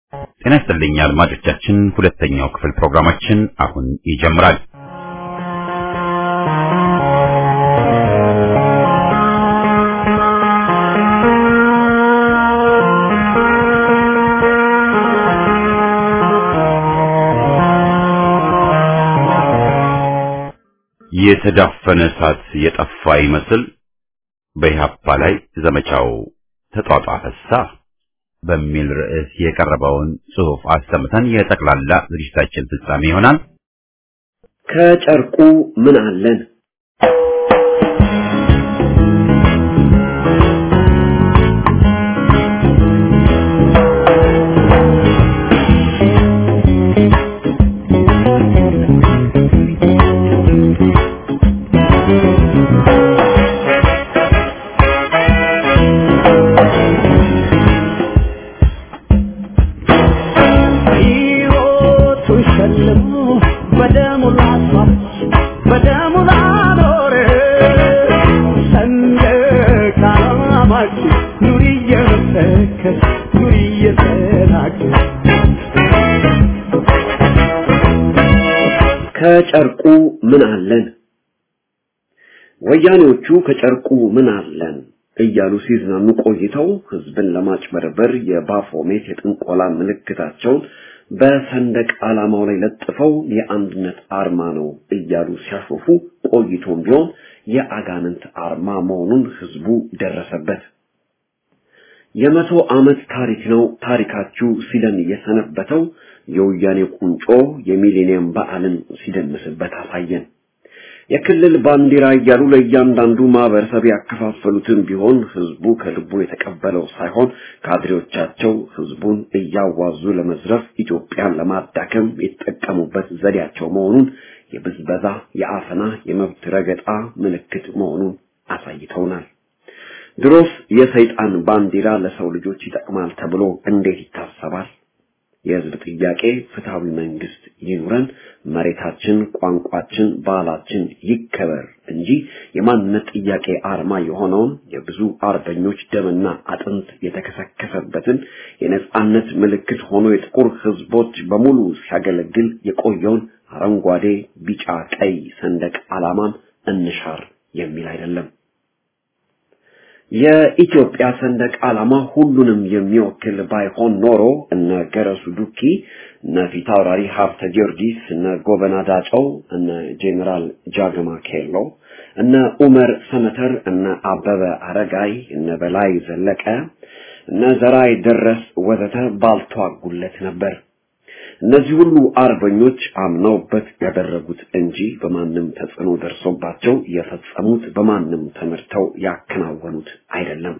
ጤና ይስጥልኝ አድማጮቻችን፣ ሁለተኛው ክፍል ፕሮግራማችን አሁን ይጀምራል። የተዳፈነ እሳት የጠፋ ይመስል በኢህአፓ ላይ ዘመቻው ተጧጧፈሳ በሚል ርዕስ የቀረበውን ጽሑፍ አሰምተን የጠቅላላ ዝግጅታችን ፍጻሜ ይሆናል። ከጨርቁ ምን አለን? ከጨርቁ ምን አለን? ወያኔዎቹ ከጨርቁ ምን አለን እያሉ ሲዝናኑ ቆይተው ህዝብን ለማጭበርበር የባፎሜት የጥንቆላ ምልክታቸውን በሰንደቅ ዓላማው ላይ ለጥፈው የአንድነት አርማ ነው እያሉ ሲያሾፉ ቆይቶም ቢሆን የአጋንንት አርማ መሆኑን ህዝቡ ደረሰበት። የመቶ ዓመት ታሪክ ነው ታሪካችሁ ሲለን የሰነበተው የወያኔ ቁንጮ የሚሌኒየም በዓልን ሲደምስበት አሳየን። የክልል ባንዲራ እያሉ ለእያንዳንዱ ማህበረሰብ ያከፋፈሉትን ቢሆን ህዝቡ ከልቡ የተቀበለው ሳይሆን ካድሬዎቻቸው ህዝቡን እያዋዙ ለመዝረፍ ኢትዮጵያን ለማዳከም የተጠቀሙበት ዘዴያቸው መሆኑን የብዝበዛ፣ የአፈና፣ የመብት ረገጣ ምልክት መሆኑን አሳይተውናል። ድሮስ የሰይጣን ባንዲራ ለሰው ልጆች ይጠቅማል ተብሎ እንዴት ይታሰባል? የህዝብ ጥያቄ ፍትሃዊ መንግስት ይኑረን፣ መሬታችን፣ ቋንቋችን፣ ባህላችን ይከበር እንጂ የማንነት ጥያቄ አርማ የሆነውን የብዙ አርበኞች ደምና አጥንት የተከሰከሰበትን የነጻነት ምልክት ሆኖ የጥቁር ህዝቦች በሙሉ ሲያገለግል የቆየውን አረንጓዴ፣ ቢጫ፣ ቀይ ሰንደቅ ዓላማን እንሻር የሚል አይደለም። የኢትዮጵያ ሰንደቅ ዓላማ ሁሉንም የሚወክል ባይሆን ኖሮ እነ ገረሱ ዱኪ፣ እነ ፊታውራሪ ሀብተ ጊዮርጊስ፣ እነ ጎበና ዳጨው፣ እነ ጄኔራል ጃገማ ኬሎ፣ እነ ኡመር ሰመተር፣ እነ አበበ አረጋይ፣ እነ በላይ ዘለቀ፣ እነ ዘራይ ደረስ ወዘተ ባልተዋጉለት ነበር። እነዚህ ሁሉ አርበኞች አምነውበት ያደረጉት እንጂ በማንም ተጽዕኖ ደርሶባቸው የፈጸሙት በማንም ተመርተው ያከናወኑት አይደለም።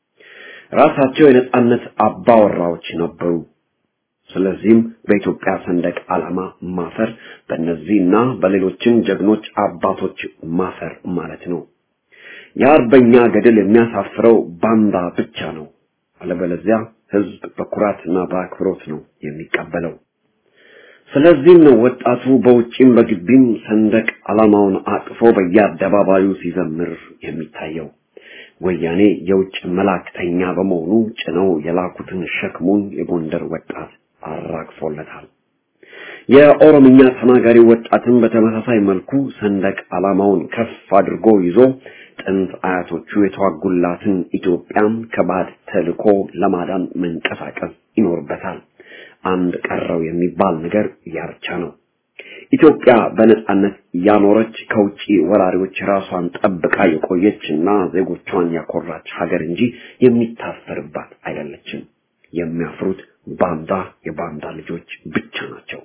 ራሳቸው የነጻነት አባወራዎች ነበሩ። ስለዚህም በኢትዮጵያ ሰንደቅ ዓላማ ማፈር በእነዚህና በሌሎችም ጀግኖች አባቶች ማፈር ማለት ነው። የአርበኛ ገድል የሚያሳፍረው ባንዳ ብቻ ነው። አለበለዚያ ህዝብ በኩራትና በአክብሮት ነው የሚቀበለው። ስለዚህም ነው ወጣቱ በውጭም በግቢም ሰንደቅ ዓላማውን አቅፎ በየአደባባዩ ሲዘምር የሚታየው። ወያኔ የውጭ መላእክተኛ በመሆኑ ጭነው የላኩትን ሸክሙን የጎንደር ወጣት አራግፎለታል። የኦሮምኛ ተናጋሪ ወጣትን በተመሳሳይ መልኩ ሰንደቅ ዓላማውን ከፍ አድርጎ ይዞ ጥንት አያቶቹ የተዋጉላትን ኢትዮጵያን ከባድ ተልኮ ለማዳን መንቀሳቀስ ይኖርበታል። አንድ ቀረው የሚባል ነገር ያርቻ ነው። ኢትዮጵያ በነጻነት ያኖረች ከውጪ ወራሪዎች ራሷን ጠብቃ የቆየችና ዜጎቿን ያኮራች ሀገር እንጂ የሚታሰርባት አይደለችም። የሚያፍሩት ባንዳ የባንዳ ልጆች ብቻ ናቸው።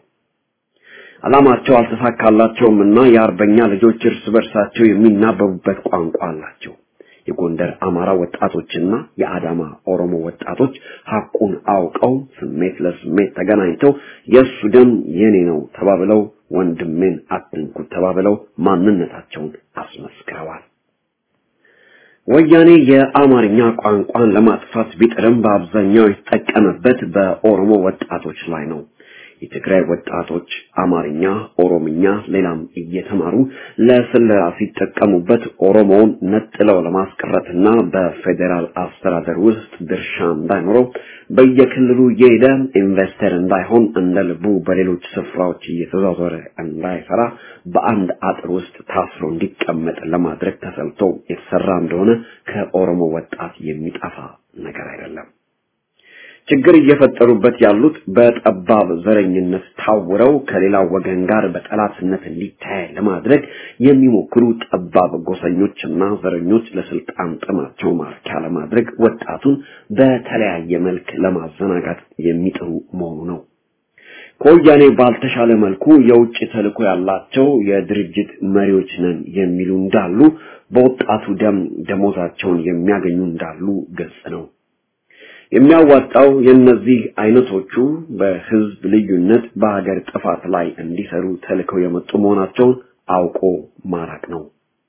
ዓላማቸው አልተሳካላቸውም እና የአርበኛ ልጆች እርስ በርሳቸው የሚናበቡበት ቋንቋ አላቸው። የጎንደር አማራ ወጣቶችና የአዳማ ኦሮሞ ወጣቶች ሐቁን አውቀው ስሜት ለስሜት ተገናኝተው የእሱ ደም የኔ ነው ተባብለው ወንድሜን አትንኩት ተባብለው ማንነታቸውን አስመስክረዋል። ወያኔ የአማርኛ ቋንቋን ለማጥፋት ቢጥርም በአብዛኛው የተጠቀመበት በኦሮሞ ወጣቶች ላይ ነው። የትግራይ ወጣቶች አማርኛ፣ ኦሮምኛ፣ ሌላም እየተማሩ ለስለላ ሲጠቀሙበት ኦሮሞውን ነጥለው ለማስቀረትና በፌዴራል አስተዳደር ውስጥ ድርሻ እንዳይኖረው በየክልሉ እየሄደ ኢንቨስተር እንዳይሆን እንደ ልቡ በሌሎች ስፍራዎች እየተዟዟረ እንዳይሰራ በአንድ አጥር ውስጥ ታስሮ እንዲቀመጥ ለማድረግ ተሰልቶ የተሰራ እንደሆነ ከኦሮሞ ወጣት የሚጠፋ ነገር አይደለም። ችግር እየፈጠሩበት ያሉት በጠባብ ዘረኝነት ታውረው ከሌላው ወገን ጋር በጠላትነት እንዲታይ ለማድረግ የሚሞክሩ ጠባብ ጎሰኞችና ዘረኞች ለስልጣን ጥማቸው ማርኪያ ለማድረግ ወጣቱን በተለያየ መልክ ለማዘናጋት የሚጥሩ መሆኑ ነው። ከወያኔ ባልተሻለ መልኩ የውጭ ተልዕኮ ያላቸው የድርጅት መሪዎች ነን የሚሉ እንዳሉ፣ በወጣቱ ደም ደሞዛቸውን የሚያገኙ እንዳሉ ግልጽ ነው። የሚያዋጣው የእነዚህ አይነቶቹ በህዝብ ልዩነት በሀገር ጥፋት ላይ እንዲሰሩ ተልከው የመጡ መሆናቸውን አውቆ ማራቅ ነው።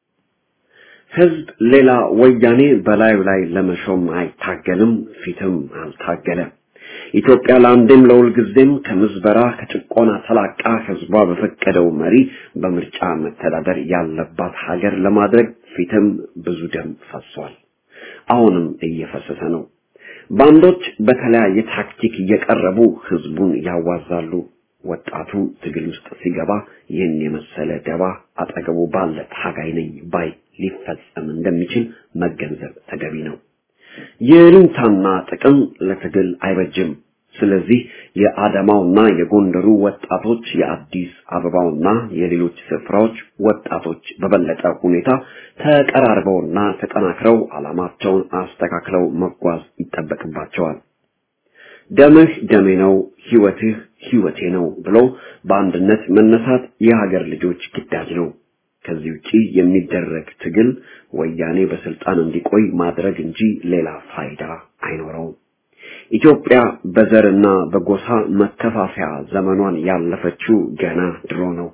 ህዝብ ሌላ ወያኔ በላዩ ላይ ለመሾም አይታገልም፣ ፊትም አልታገለም። ኢትዮጵያ ለአንዴም ለሁልጊዜም ከምዝበራ ከጭቆና ተላቃ ህዝቧ በፈቀደው መሪ በምርጫ መተዳደር ያለባት ሀገር ለማድረግ ፊትም ብዙ ደም ፈሷል። አሁንም እየፈሰሰ ነው። ባንዶች በተለያየ ታክቲክ እየቀረቡ ህዝቡን ያዋዛሉ። ወጣቱ ትግል ውስጥ ሲገባ ይህን የመሰለ ደባ አጠገቡ ባለ ታጋይ ነኝ ባይ ሊፈጸም እንደሚችል መገንዘብ ተገቢ ነው። የልንታና ጥቅም ለትግል አይበጅም። ስለዚህ የአዳማውና የጎንደሩ ወጣቶች የአዲስ አበባውና የሌሎች ስፍራዎች ወጣቶች በበለጠ ሁኔታ ተቀራርበውና ተጠናክረው ዓላማቸውን አስተካክለው መጓዝ ይጠበቅባቸዋል። ደምህ ደሜ ነው፣ ህይወትህ ህይወቴ ነው ብሎ በአንድነት መነሳት የሀገር ልጆች ግዳጅ ነው። ከዚህ ውጪ የሚደረግ ትግል ወያኔ በስልጣን እንዲቆይ ማድረግ እንጂ ሌላ ፋይዳ አይኖረውም። ኢትዮጵያ በዘርና በጎሳ መከፋፈያ ዘመኗን ያለፈችው ገና ድሮ ነው።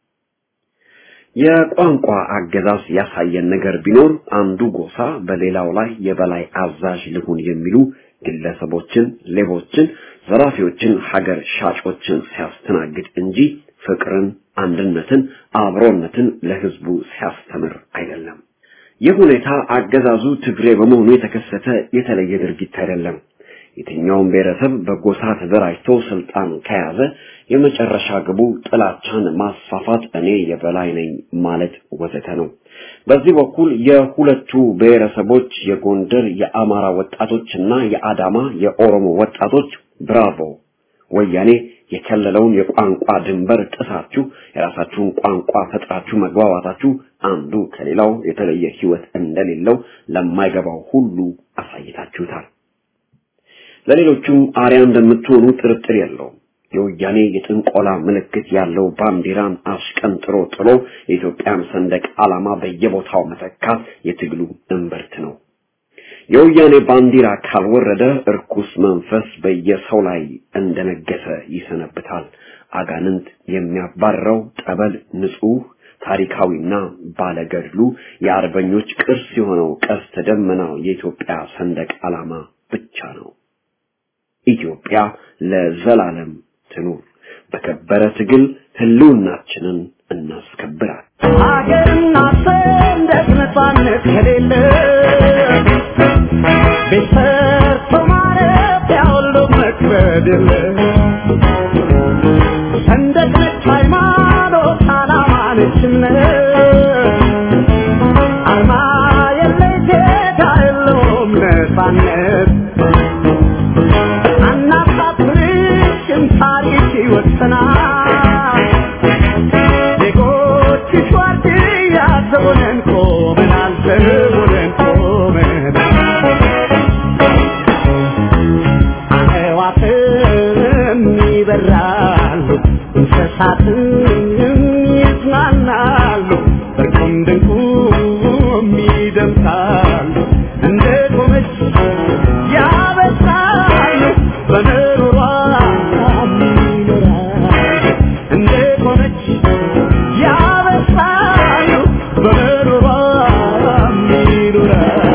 የቋንቋ አገዛዝ ያሳየን ነገር ቢኖር አንዱ ጎሳ በሌላው ላይ የበላይ አዛዥ ልሁን የሚሉ ግለሰቦችን፣ ሌቦችን፣ ዘራፊዎችን፣ ሀገር ሻጮችን ሲያስተናግድ እንጂ ፍቅርን፣ አንድነትን፣ አብሮነትን ለህዝቡ ሲያስተምር አይደለም። ይህ ሁኔታ አገዛዙ ትግሬ በመሆኑ የተከሰተ የተለየ ድርጊት አይደለም። የትኛውም ብሔረሰብ በጎሳ ተደራጅቶ ስልጣን ከያዘ የመጨረሻ ግቡ ጥላቻን ማስፋፋት፣ እኔ የበላይ ነኝ ማለት ወዘተ ነው። በዚህ በኩል የሁለቱ ብሔረሰቦች የጎንደር የአማራ ወጣቶችና የአዳማ የኦሮሞ ወጣቶች ብራቮ ወያኔ የከለለውን የቋንቋ ድንበር ጥሳችሁ የራሳችሁን ቋንቋ ፈጥራችሁ መግባባታችሁ አንዱ ከሌላው የተለየ ህይወት እንደሌለው ለማይገባው ሁሉ አሳይታችሁታል። ለሌሎቹም አርያ እንደምትሆኑ ጥርጥር የለውም። የወያኔ የጥንቆላ ምልክት ያለው ባንዲራን አሽቀንጥሮ ጥሎ የኢትዮጵያን ሰንደቅ ዓላማ በየቦታው መተካት የትግሉ እምብርት ነው። የወያኔ ባንዲራ ካልወረደ እርኩስ መንፈስ በየሰው ላይ እንደነገሰ ይሰነብታል። አጋንንት የሚያባረው ጠበል ንጹህ ታሪካዊና ባለገድሉ የአርበኞች ቅርስ የሆነው ቀስተ ደመናው የኢትዮጵያ ሰንደቅ ዓላማ ብቻ ነው። ኢትዮጵያ ለዘላለም ትኑር። በከበረ ትግል ህልውናችንን እናስከብራል። ሀገርና ሰንደቅ ነፃነት ከሌለ ቤት ሰርቶ ማረፊያ ሁሉ መክበድ የለ ሰንደቅ ነች ሃይማኖት፣ ዓላማ ነች እምነት አርማ የለሽ ጌታ የለውም ነፃነት አናሳፍርሽም ታሪክ ይወሰናል ዜጎችሽ ዋርድያ ዘቦነን ቆመናል ዘቦነን ቆመናል አዕዋፍም ይበራሉ እንስሳትም ይዝናናሉ በርቁም ድንቁም ይደምቃሉ እንደ ቆመች ያበሳሉ በምሩሯ ይኖራሉ እንደ ቆመች ያበሳሉ በምሩሯ ይኖራሉ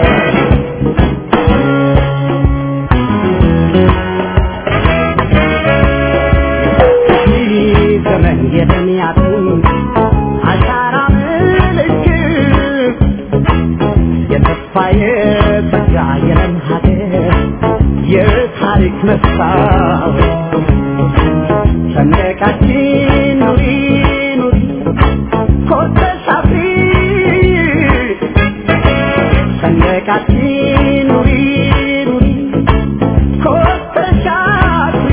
መስታወት ሰንደቃችን ኑሪ ኑሪ ኮርተሽ አፍሪ ሰንደቃችን ኑሪ ኑሪ ኮርተሽ አፍሪ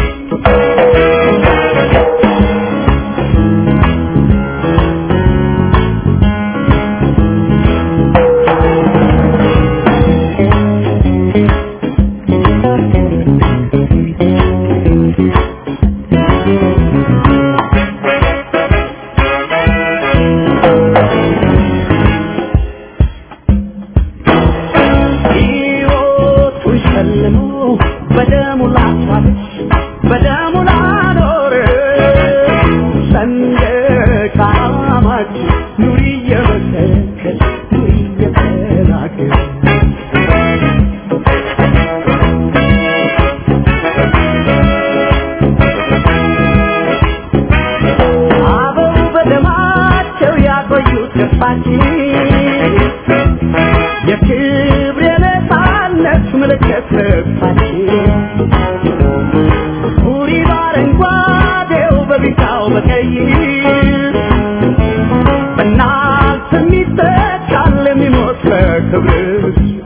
ሕይወቱን ሸልሞ በደሙ ላስዋበች በደሙ ላኖረ ሰንደቅ ዓላማችን ኑሪ እየመሰከች ኑሪ እየተናገር አበው በደማቸው ያቆዩት ገፋችን የክብር የነፃነት ምልክት ልብሳችን ቡሪ በአረንጓዴው በቢጫው በቀይ በእናት የሚተካል የሚሞት በክብር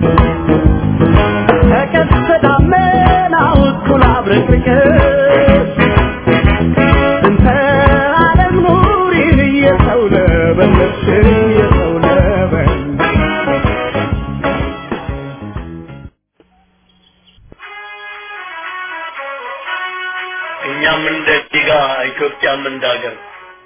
ከቀስተ ደመናው እኩል አብረቅርቀሽ እንተ ዓለም ኑሪን እየሰው ለበለሽ እየሰው ለበለሽ እኛም እንደ ዲጋ ኢትዮጵያም እንደ ሀገር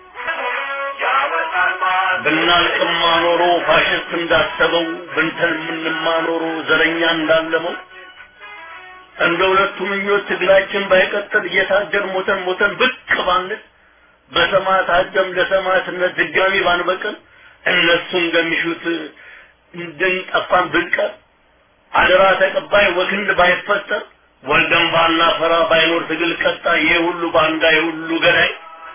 ብናልቅማ ኖሮ ፋሽስት እንዳሰበው ብንተልምንማ ኖሮ ዘረኛ እንዳለመው እንደ ሁለቱ ምኞት ትግላችን ባይቀጥል እየታገል ሞተን ሞተን ብቅ ባንል በሰማዕታት ደም ለሰማዕትነት ድጋሚ ባንበቅል እነሱ እንደሚሹት እንድንጠፋን ብንቀር አደራ ተቀባይ ወክንድ ባይፈጠር ወልደን ባናፈራ ባይኖር ትግል ቀጣይ ይሄ ሁሉ ባንዳ ይሄ ሁሉ ገዳይ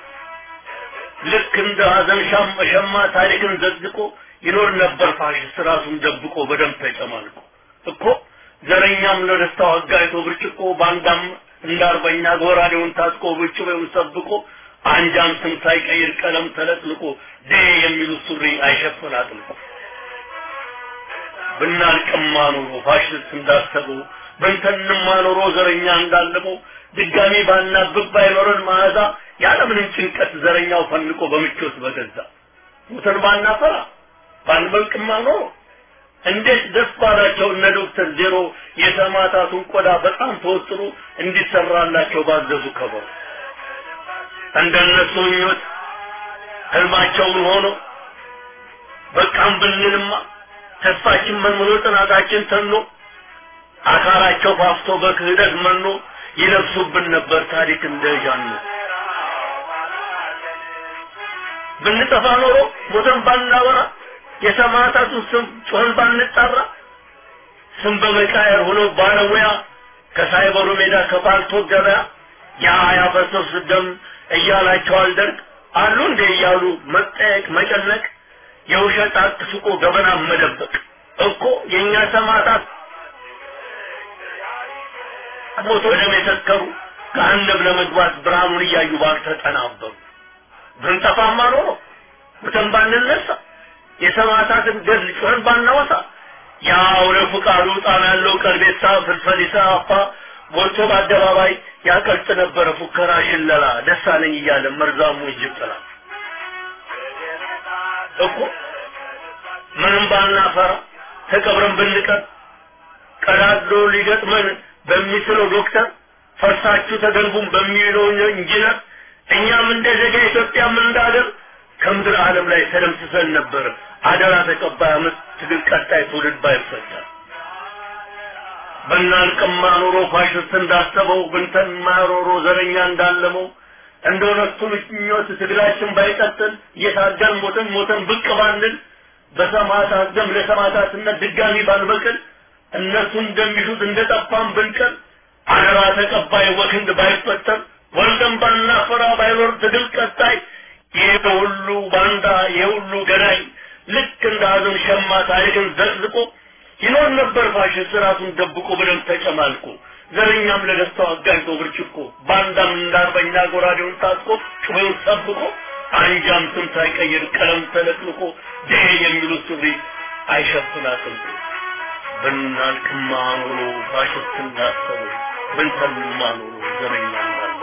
ልክ እንደ ሀዘን ሻም ሸማ ታሪክን ዘግቆ ይኖር ነበር ፋሽስት ራሱን ደብቆ በደም ተጨማልቆ እኮ ዘረኛም ለደስታው አጋይቶ ብርጭቆ ባንዳም እንደ አርበኛ ጎራዴውን ታጥቆ ብጭቤውን ሰብቆ አንጃም ስም ሳይቀይር ቀለም ተለጥልቆ ዴ የሚሉት ሱሪ አይሸፍን አጥልቆ ብናልቅማ ኖሮ ፋሽስት እንዳሰበው በንተንማ ኖሮ ዘረኛ እንዳለመው ድጋሚ ባናብብ ባይኖረን መዓዛ ያለምንም ጭንቀት ዘረኛው ፈንቆ በምቾት በገዛ ሞተን ባናፈራ ባንበልቅማ ኖሮ እንዴት ደስ ባላቸው እነ ዶክተር ዜሮ የሰማዕታቱን ቆዳ በጣም ተወጥሮ እንዲሰራላቸው ባዘዙ ከበሩ እንደነሱ ምኞት ህልማቸውን ሆኖ በቃም ብንልማ ተስፋችን መንምኖ ጥናታችን ተኖ አካላቸው ፋፍቶ በክህደት መኖ ይለብሱብን ነበር ታሪክ እንደ ጃኖ ብንጠፋ ኖሮ ሞተን ባናወራ የሰማዕታቱን ስም ጮኸን ባንጣራ ስም በመቃየር ሆኖ ባለሙያ ከሳይበሩ ሜዳ ከባልቶ ገበያ ያ ያፈሰስ ደም እያላቸው አልደርግ አሉ እንደ እያሉ መጠየቅ መጨነቅ የውሸት አትስቆ ገበና መደበቅ እኮ የእኛ ሰማዕታት ሞቶ ደም የሰከሩ ገሃነም ለመግባት ብርሃኑን እያዩ ባልተጠናበሩ ብንጠፋማ ኖሮ ሙተን ባንነሳ የሰማዕታትን ገድል ጮኸን ባናወሳ ያው ለፍቃዱ ጣም ያለው ቀልቤሳ ፍልፈሊሳ አፋ ሞልቶ በአደባባይ ያቀልጥ ነበረ ፉከራ ሽለላ ደሳለኝ እያለ መርዛሙ ይጅብ ጥላ እኮ ምንም ባናፈራ ተቀብረን ብንቀር ቀዳዶ ሊገጥመን በሚስለው ዶክተር ፈርሳችሁ ተገንቡን በሚለው ኢንጂነር እኛም እንደ ዜጋ ኢትዮጵያም እንዳገር ከምድር ዓለም ላይ ተደምስሰን ነበር። አደራ ተቀባይ አመት ትግል ቀጣይ ትውልድ ባይፈጠር በናልቅማ ኖሮ ፋሽስት እንዳሰበው ብንተንማ ኖሮ ዘረኛ እንዳለመው እንደ ሁለቱ ምኞት ትግላችን ባይቀጥል እየታገል ሞተን ሞተን ብቅ ባንል በሰማዕታት ደም ለሰማዕታትነት ድጋሚ ባንበቅል እነሱ እንደሚሹት እንደጠፋን ብንቀር አደራ ተቀባይ ወክንድ ባይፈጠር ወልደን ባናፈራ ባይኖር ትግል ቀጣይ ይህ ሁሉ ባንዳ ይህ ሁሉ ገዳይ ልክ እንደ ሀዘን ሸማ ታሪክን ዘቅዝቆ ይኖር ነበር ፋሽስት ራሱን ደብቆ በደም ተጨማልቆ ዘረኛም ለደስታው አጋኝቶ ብርጭቆ ባንዳም እንዳርበኛ ጎራዴውን ታጥቆ ጩቤውን ጠብቆ አንጃም ስም ሳይቀይር ቀለም ተለቅልቆ ደሄ የሚሉት ሱሪ አይሸፍናትም ብናልቅማ ኖሮ ፋሽስት እንዳሰቡ ብንሰልማ ኖሮ ዘረኛ እንዳለ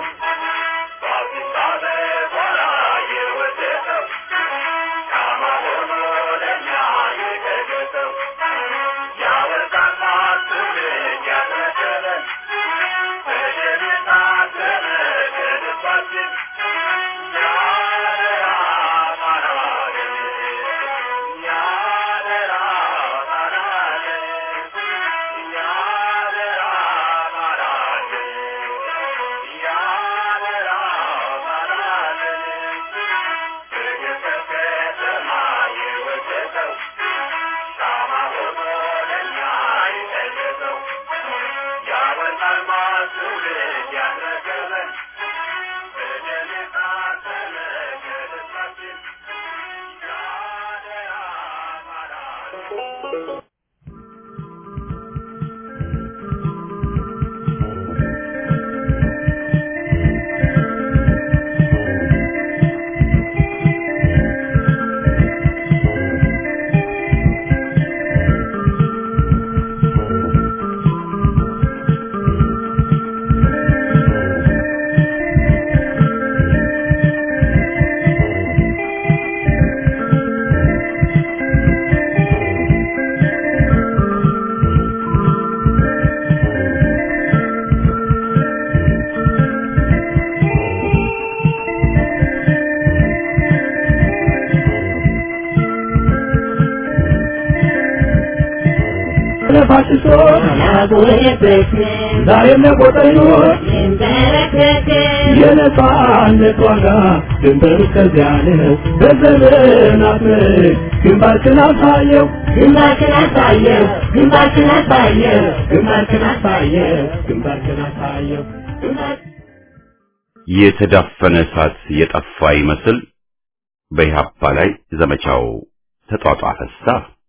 ዛሬም ለቆጠኞች የነጻነት ዋጋ ድንበሩ እስከዚያ ነው። በዘመናት ምርክ ግንባርክን አሳየው ግንባርክን አሳየው ግንባርክን አሳየው ግንባርክን አሳየው ግንባርክን አሳየው ግንባርክን የተዳፈነ እሳት የጠፋ ይመስል በኢህአፓ ላይ ዘመቻው ተጧጧፈሳ።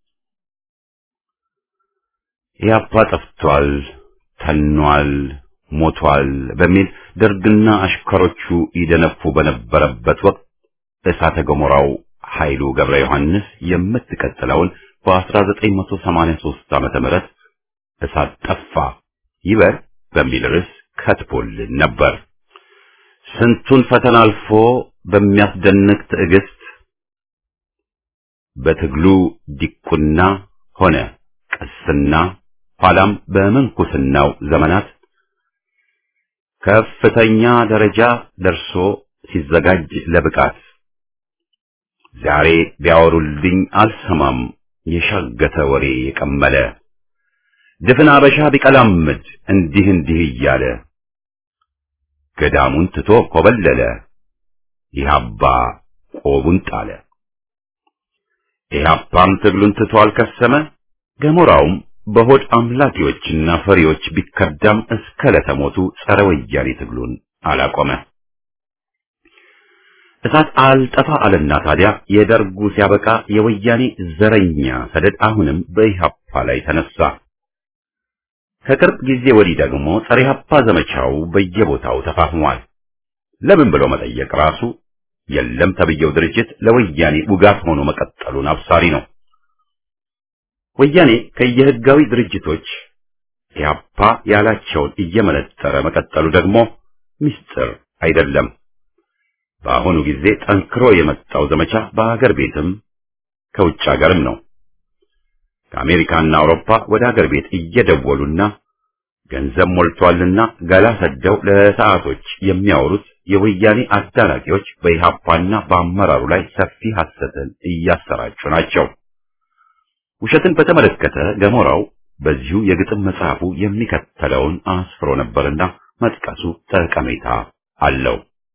ኢህአፓ ጠፍቷል፣ ተኗል፣ ሞቷል በሚል ደርግና አሽከሮቹ ይደነፉ በነበረበት ወቅት እሳተ ገሞራው ኃይሉ ገብረ ዮሐንስ የምትቀጥለውን በ1983 ዓመተ ምህረት እሳት ጠፋ ይበር በሚል ርዕስ ከትቦልን ነበር። ስንቱን ፈተና አልፎ በሚያስደንቅ ትዕግስት በትግሉ ዲቁና ሆነ ቅስና ኋላም በምንኩስናው ዘመናት ከፍተኛ ደረጃ ደርሶ ሲዘጋጅ ለብቃት ዛሬ ቢያወሩልኝ አልሰማም የሻገተ ወሬ የቀመለ ድፍን አበሻ ቢቀላምድ እንዲህ እንዲህ እያለ ገዳሙን ትቶ ኮበለለ ኢህአፓ ቆቡን ጣለ። ኢህአፓም ትግሉን ትቶ አልከሰመ ገሞራውም በሆድ አምላኪዎችና ፈሪዎች ቢከዳም እስከ ለተሞቱ ጸረ ወያኔ ትግሉን አላቆመ። እሳት አልጠፋ አለና ታዲያ የደርጉ ሲያበቃ የወያኔ ዘረኛ ሰደድ አሁንም በኢህአፓ ላይ ተነሳ። ከቅርብ ጊዜ ወዲህ ደግሞ ጸረ ኢህአፓ ዘመቻው በየቦታው ተፋፍሟል። ለምን ብሎ መጠየቅ ራሱ የለም ተብየው ድርጅት ለወያኔ ውጋት ሆኖ መቀጠሉን አብሳሪ ነው። ወያኔ ከየህጋዊ ድርጅቶች ኢህአፓ ያላቸውን እየመነጠረ መቀጠሉ ደግሞ ምስጢር አይደለም። በአሁኑ ጊዜ ጠንክሮ የመጣው ዘመቻ በአገር ቤትም ከውጭ ሀገርም ነው። ከአሜሪካና አውሮፓ ወደ አገር ቤት እየደወሉና ገንዘብ ሞልቷልና ገላ ሰደው ለሰዓቶች የሚያወሩት የወያኔ አዳናቂዎች በኢህአፓና በአመራሩ ላይ ሰፊ ሐሰትን እያሰራጩ ናቸው። ውሸትን በተመለከተ ገሞራው በዚሁ የግጥም መጽሐፉ የሚከተለውን አስፍሮ ነበርና መጥቀሱ ጠቀሜታ አለው።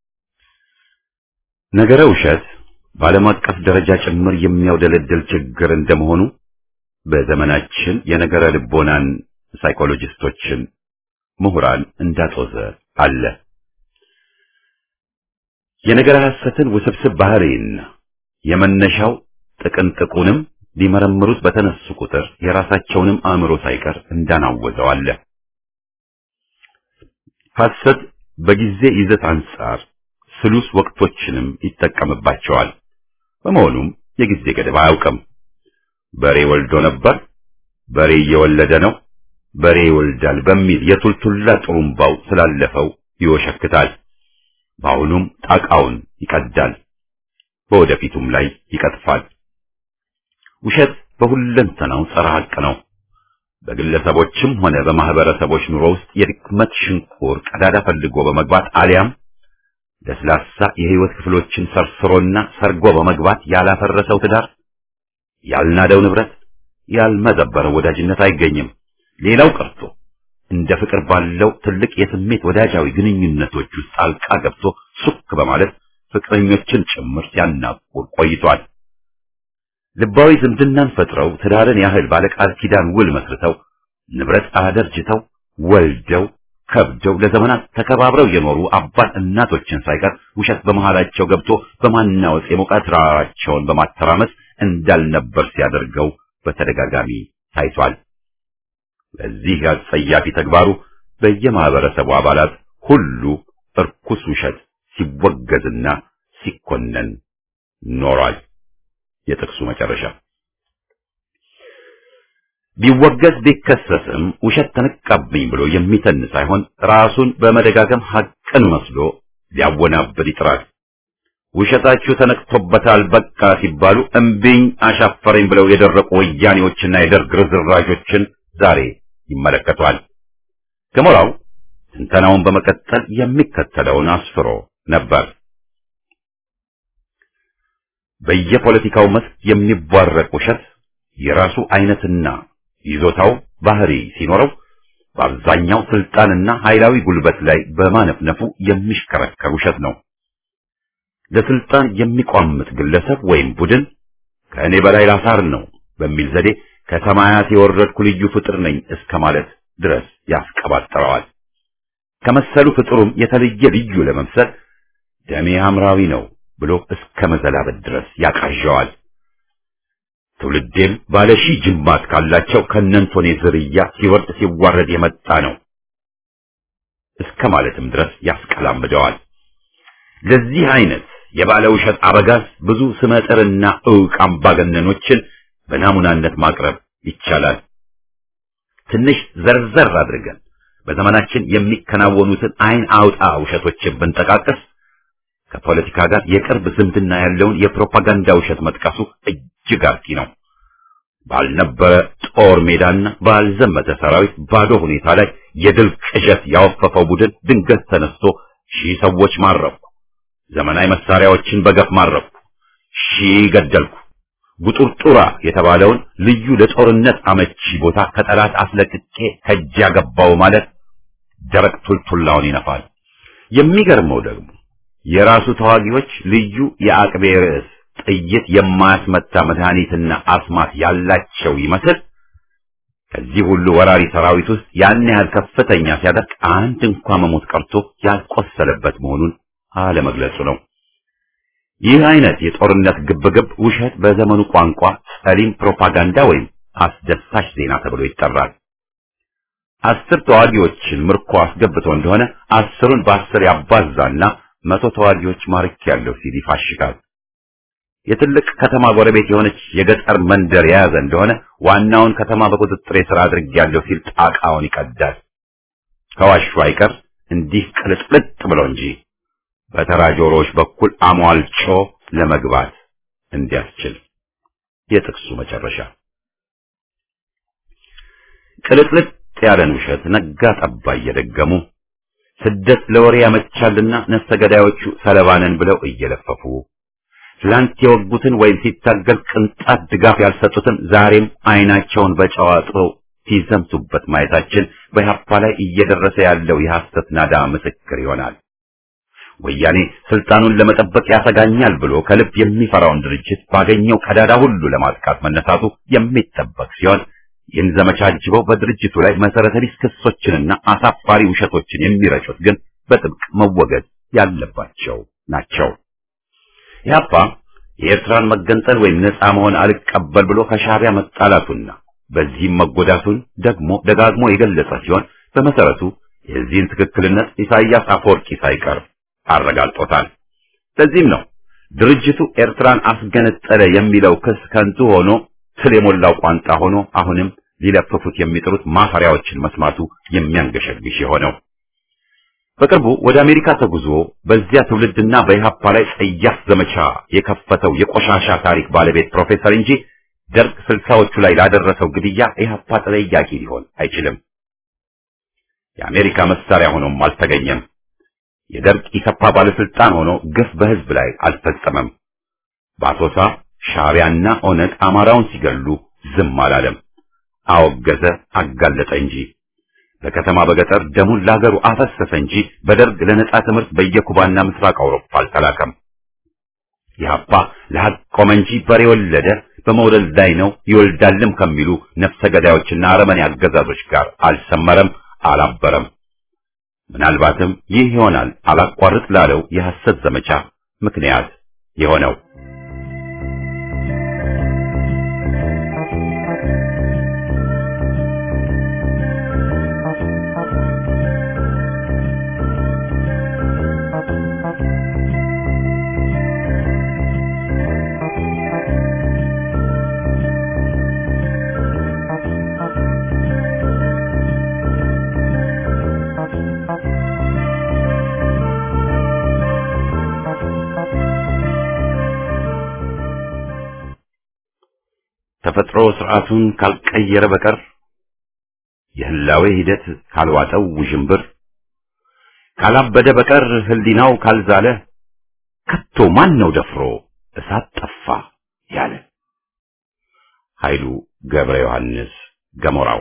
ነገረ ውሸት በዓለም አቀፍ ደረጃ ጭምር የሚያውደለድል ችግር እንደመሆኑ በዘመናችን የነገረ ልቦናን ሳይኮሎጂስቶችን ምሁራን እንዳጦዘ አለ። የነገረ ሐሰትን ውስብስብ ባህሪና የመነሻው ጥቅንጥቁንም ሊመረምሩት በተነሱ ቁጥር የራሳቸውንም አእምሮ ሳይቀር እንዳናወዘው አለ። ሐሰት በጊዜ ይዘት አንጻር ስሉስ ወቅቶችንም ይጠቀምባቸዋል። በመሆኑም የጊዜ ገደብ አያውቅም። በሬ ወልዶ ነበር፣ በሬ እየወለደ ነው፣ በሬ ይወልዳል በሚል የቱልቱላ ጥሩምባው ስላለፈው ይወሸክታል። በአሁኑም ጣቃውን ይቀዳል፣ በወደፊቱም ላይ ይቀጥፋል። ውሸት በሁለንተናው ጸረ ሐቅ ነው። በግለሰቦችም ሆነ በማህበረሰቦች ኑሮ ውስጥ የድክመት ሽንቁር ቀዳዳ ፈልጎ በመግባት አሊያም ለስላሳ የህይወት ክፍሎችን ሰርስሮና ሰርጎ በመግባት ያላፈረሰው ትዳር፣ ያልናደው ንብረት፣ ያልመዘበረው ወዳጅነት አይገኝም። ሌላው ቀርቶ እንደ ፍቅር ባለው ትልቅ የስሜት ወዳጃዊ ግንኙነቶች ውስጥ ጣልቃ ገብቶ ሱክ በማለት ፍቅረኞችን ጭምር ሲያናቁር ቆይቷል። ልባዊ ዝምድናን ፈጥረው ትዳርን ያህል ባለቃል ኪዳን ውል መስርተው ንብረት አደርጅተው ወልደው ከብደው ለዘመናት ተከባብረው የኖሩ አባት እናቶችን ሳይቀር ውሸት በመሃላቸው ገብቶ በማናወጽ የሞቃት ራራቸውን በማተራመስ እንዳልነበር ሲያደርገው በተደጋጋሚ ታይቷል። ለዚህ አጸያፊ ተግባሩ በየማህበረሰቡ አባላት ሁሉ እርኩስ ውሸት ሲወገዝና ሲኮነን ኖሯል። የጥቅሱ መጨረሻ ቢወገዝ ቢከሰስም ውሸት ተነቃብኝ ብሎ የሚተን ሳይሆን ራሱን በመደጋገም ሐቅን መስሎ ሊያወናብድ ይጥራል። ውሸታችሁ ተነቅቶበታል በቃ ሲባሉ እምቢኝ አሻፈረኝ ብለው የደረቁ ወያኔዎችና የደርግ ርዝራዦችን ዛሬ ይመለከቷል። ገሞራው ትንተናውን በመቀጠል የሚከተለውን አስፍሮ ነበር። በየፖለቲካው መስክ የሚቧረቅ ውሸት የራሱ አይነትና ይዞታው ባህሪ ሲኖረው በአብዛኛው ስልጣንና ኃይላዊ ጉልበት ላይ በማነፍነፉ የሚሽከረከር ውሸት ነው። ለስልጣን የሚቋምጥ ግለሰብ ወይም ቡድን ከእኔ በላይ ላሳር ነው በሚል ዘዴ ከሰማያት የወረድኩ ልዩ ፍጥር ነኝ እስከ ማለት ድረስ ያስቀባጥረዋል። ከመሰሉ ፍጥሩም የተለየ ልዩ ለመምሰል ደሜ ሐምራዊ ነው ብሎ እስከ መዘላበት ድረስ ያቃዣዋል። ትውልዴም ባለ ሺህ ጅማት ካላቸው ከነንቶኔ ዝርያ ሲወርድ ሲዋረድ የመጣ ነው እስከ ማለትም ድረስ ያስቀላምደዋል። ለዚህ አይነት የባለ ውሸት አበጋዝ ብዙ ስመጥርና ዕውቅ አምባገነኖችን በናሙናነት ማቅረብ ይቻላል። ትንሽ ዘርዘር አድርገን በዘመናችን የሚከናወኑትን አይን አውጣ ውሸቶችን ብንጠቃቀስ ከፖለቲካ ጋር የቅርብ ዝምድና ያለውን የፕሮፓጋንዳ ውሸት መጥቀሱ እጅግ አርኪ ነው። ባልነበረ ጦር ሜዳና ባልዘመተ ሰራዊት ባዶ ሁኔታ ላይ የድል ቅዠት ያወፈፈው ቡድን ድንገት ተነስቶ ሺህ ሰዎች ማረኩ፣ ዘመናዊ መሳሪያዎችን በገፍ ማረኩ፣ ሺህ ገደልኩ፣ ጉጡርጡራ የተባለውን ልዩ ለጦርነት አመቺ ቦታ ከጠላት አስለቅቄ ከእጅ ያገባው ማለት ደረቅ ቱልቱላውን ይነፋል። የሚገርመው ደግሞ የራሱ ተዋጊዎች ልዩ የአቅቤ ርዕስ ጥይት የማያስመታ መድኃኒትና አስማት ያላቸው ይመስል ከዚህ ሁሉ ወራሪ ሰራዊት ውስጥ ያን ያህል ከፍተኛ ሲያደርግ አንድ እንኳ መሞት ቀርቶ ያልቆሰለበት መሆኑን አለመግለጹ ነው። ይህ አይነት የጦርነት ግብግብ ውሸት በዘመኑ ቋንቋ ጸሊም ፕሮፓጋንዳ ወይም አስደሳች ዜና ተብሎ ይጠራል። አስር ተዋጊዎችን ምርኮ አስገብቶ እንደሆነ አስሩን በአስር ያባዛና መቶ ተዋጊዎች ማርክ ያለው ሲል ይፋሽጋል። የትልቅ ከተማ ጎረቤት የሆነች የገጠር መንደር የያዘ እንደሆነ ዋናውን ከተማ በቁጥጥር ስር አድርጌያለሁ ሲል ጣቃውን ይቀዳል። ከዋሹ አይቀር እንዲህ ቅልጥልጥ ብሎ እንጂ በተራ ጆሮዎች በኩል አሟልጮ ለመግባት እንዲያስችል። የጥቅሱ መጨረሻ ቅልጥልጥ ያለን ውሸት ነጋ ጠባ እየደገሙ ስደት ለወሬ ያመቻልና ነፍሰ ገዳዮቹ ሰለባነን ብለው እየለፈፉ ትላንት የወጉትን ወይም ሲታገል ቅንጣት ድጋፍ ያልሰጡትን ዛሬም አይናቸውን በጨው አጥበው ሲዘምቱበት ማየታችን በኢህአፓ ላይ እየደረሰ ያለው የሐሰት ናዳ ምስክር ይሆናል። ወያኔ ስልጣኑን ለመጠበቅ ያሰጋኛል ብሎ ከልብ የሚፈራውን ድርጅት ባገኘው ቀዳዳ ሁሉ ለማጥቃት መነሳቱ የሚጠበቅ ሲሆን ይህን ዘመቻ አጅበው በድርጅቱ ላይ መሰረተ ቢስ ክሶችንና አሳፋሪ ውሸቶችን የሚረጩት ግን በጥብቅ መወገድ ያለባቸው ናቸው። ኢህአፓ የኤርትራን መገንጠል ወይም ነፃ መሆን አልቀበል ብሎ ከሻዕቢያ መጣላቱና በዚህም መጎዳቱን ደግሞ ደጋግሞ የገለጸ ሲሆን በመሰረቱ የዚህን ትክክልነት ኢሳይያስ አፈወርቂ ሳይቀር አረጋግጦታል። ለዚህም ነው ድርጅቱ ኤርትራን አስገነጠለ የሚለው ክስ ከንቱ ሆኖ ትል የሞላው ቋንጣ ሆኖ አሁንም ሊለፍፉት የሚጥሩት ማፈሪያዎችን መስማቱ የሚያንገሸግሽ የሆነው። በቅርቡ ወደ አሜሪካ ተጉዞ በዚያ ትውልድና በኢህአፓ ላይ ጸያፍ ዘመቻ የከፈተው የቆሻሻ ታሪክ ባለቤት ፕሮፌሰር እንጂ ደርግ ስልሳዎቹ ላይ ላደረሰው ግድያ ኢህአፓ ተጠያቂ ሊሆን አይችልም። የአሜሪካ መሳሪያ ሆኖም አልተገኘም። የደርግ ኢሰፓ ባለስልጣን ሆኖ ግፍ በህዝብ ላይ አልፈጸመም። በአሶሳ ሻዕቢያና ኦነግ አማራውን ሲገሉ ዝም አላለም። አወገዘ፣ አጋለጠ እንጂ በከተማ በገጠር ደሙን ለሀገሩ አፈሰሰ እንጂ በደርግ ለነጻ ትምህርት በየኩባና ምስራቅ አውሮፓ አልተላከም። ኢህአፓ ለሀቅ ቆመ እንጂ በሬ ወለደ፣ በመውለድ ላይ ነው ይወልዳልም ከሚሉ ነፍሰ ገዳዮችና አረመኔ አገዛዞች ጋር አልሰመረም፣ አላበረም። ምናልባትም ይህ ይሆናል አላቋርጥ ላለው የሐሰት ዘመቻ ምክንያት የሆነው። ተፈጥሮ ስርዓቱን ካልቀየረ በቀር የህላዌ ሂደት ካልዋጠው ውዥንብር ካላበደ በቀር ህሊናው ካልዛለ ከቶ ማን ነው ደፍሮ እሳት ጠፋ ያለ? ኃይሉ ገብረ ዮሐንስ ገሞራው።